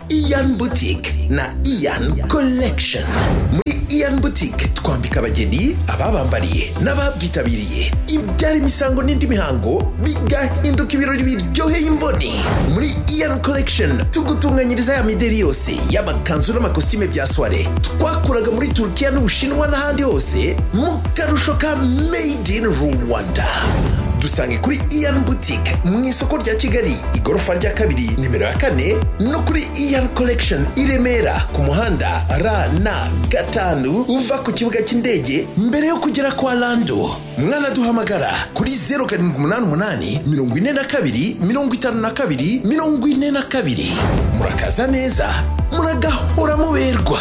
iyan boutique na iyan collection muri iyan boutique twambika abageni ababambariye n'ababyitabiriye ibyara imisango n'indi mihango bigahinduka ibirori biryoheye imboni muri iyan collection tugutunganyiriza ya mideri yose y'amakanzu n'amakositime bya soire twakuraga muri turukiya n'ubushinwa n'ahandi hose mu karusho ka made in rwanda dusange kuri iyan boutique mu isoko rya kigali igorofa rya kabiri nimero ya kane no kuri iyan collection i remera ku muhanda rn gatanu uva ku kibuga cy'indege mbere yo kugera kwa lando mwanaduhamagara kuri 0788 42 52 42 murakaza neza muragahora muberwa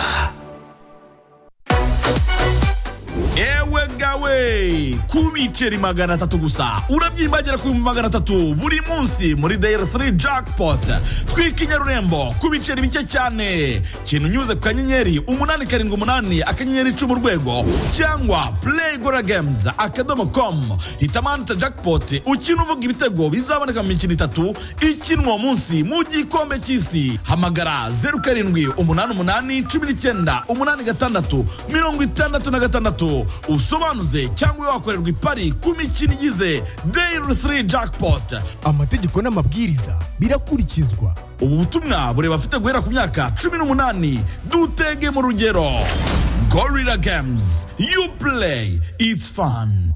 Ewe gawe ku biceri magana atatu gusa urabyimbagera ku bihumbi magana atatu buri munsi muri dayari 3 jackpot twika inyarurembo ku biceri bike cyane kintu unyuze ku kanyenyeri umunani karindwi umunani akanyenyeri icumi urwego cyangwa play gora games akadomo com hitamanita jackpot ukina uvuga ibitego bizaboneka mu mikino itatu ikinwa uwo munsi mu gikombe cy'isi hamagara zeru karindwi umunani umunani cumi n'icyenda umunani gatandatu mirongo itandatu na gatandatu usobanuze cyangwa wakorerwa ipari ku mikino igize dayiri 3 jackpot amategeko n'amabwiriza birakurikizwa ubu butumwa bureba afite guhera ku myaka cumi n'umunani dutege mu rugero gorilla games you play it's fun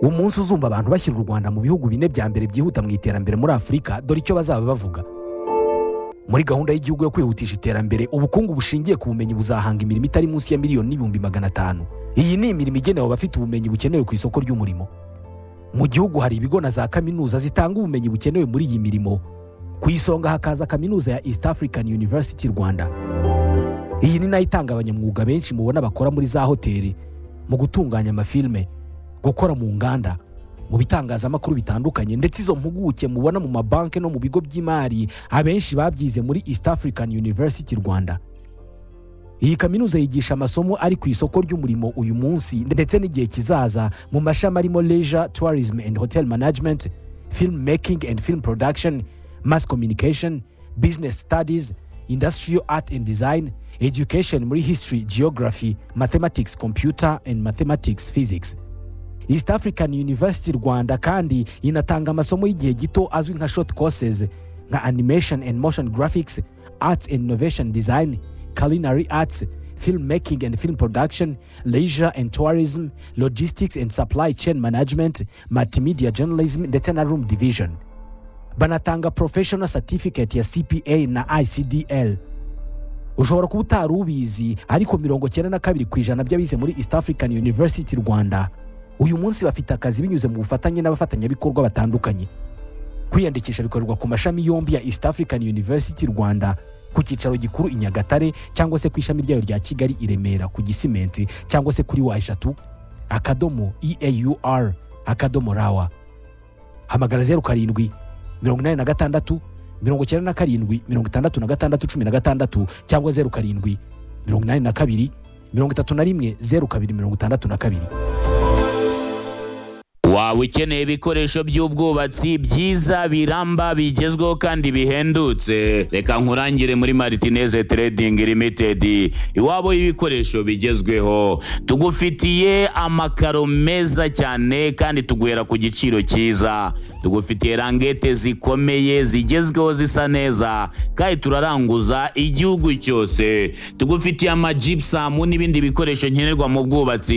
umunsi uzumva abantu bashyira u rwanda mu bihugu bine bya mbere byihuta mu iterambere muri afurika dore icyo bazaba bavuga muri gahunda y'igihugu yo kwihutisha iterambere ubukungu bushingiye ku bumenyi buzahanga imirimo itari munsi ya miliyoni n'ibihumbi magana atanu iyi ni imirimo igenewe abafite ubumenyi bukenewe ku isoko ry'umurimo mu gihugu hari ibigo na za kaminuza zitanga ubumenyi bukenewe muri iyi mirimo ku isonga hakaza kaminuza ya east african university rwanda iyi ni nayo itanga abanyamwuga benshi mubona bakora muri za hoteli mu gutunganya amafilime gukora mu nganda mu bitangazamakuru bitandukanye ndetse izo mpuguke mubona mu mabanki no mu bigo by'imari abenshi babyize muri east african university rwanda iyi kaminuza yigisha amasomo ari ku isoko ry'umurimo uyu munsi ndetse n'igihe kizaza mu mashami arimo leisure tourism and hotel management film making and film production mass communication business studies industrial art and design education muri history geography mathematics computer and mathematics physics east african university rwanda kandi inatanga amasomo y'igihe gito azwi nka short courses nka animation and motion graphics arts and innovation design culinary arts film making and film production leisure and tourism logistics and supply chain management multimedia journalism ndetse na room division banatanga professional certificate ya cpa na icdl ushobora kuba utari ubizi ariko mirongo cyenda na kabiri ku ijana by'abize muri east african university rwanda uyu munsi bafite akazi binyuze mu bufatanye n'abafatanyabikorwa batandukanye kwiyandikisha bikorerwa ku mashami yombi ya east african university rwanda ku cyicaro gikuru i nyagatare cyangwa se ku ishami ryayo rya kigali i remera ku gisimenti cyangwa se kuri wa eshatu akadomo eaur akadomo rawa hamagara zeru karindwi mirongo inani na gatandatu mirongo icyenda na karindwi mirongo itandatu na gatandatu cumi na gatandatu cyangwa zeru karindwi mirongo inani na kabiri mirongo itatu na rimwe zeru kabiri mirongo itandatu na kabiri waba ukeneye ibikoresho by'ubwubatsi byiza biramba bigezweho kandi bihendutse reka nkurangire muri martinez trading limited iwabo y'ibikoresho bigezweho tugufitiye amakaro meza cyane kandi tuguhera ku giciro cyiza tugufitiye rangete zikomeye zigezweho zisa neza kandi turaranguza igihugu cyose tugufitiye amajipusamu n'ibindi bikoresho nkenerwa mu bwubatsi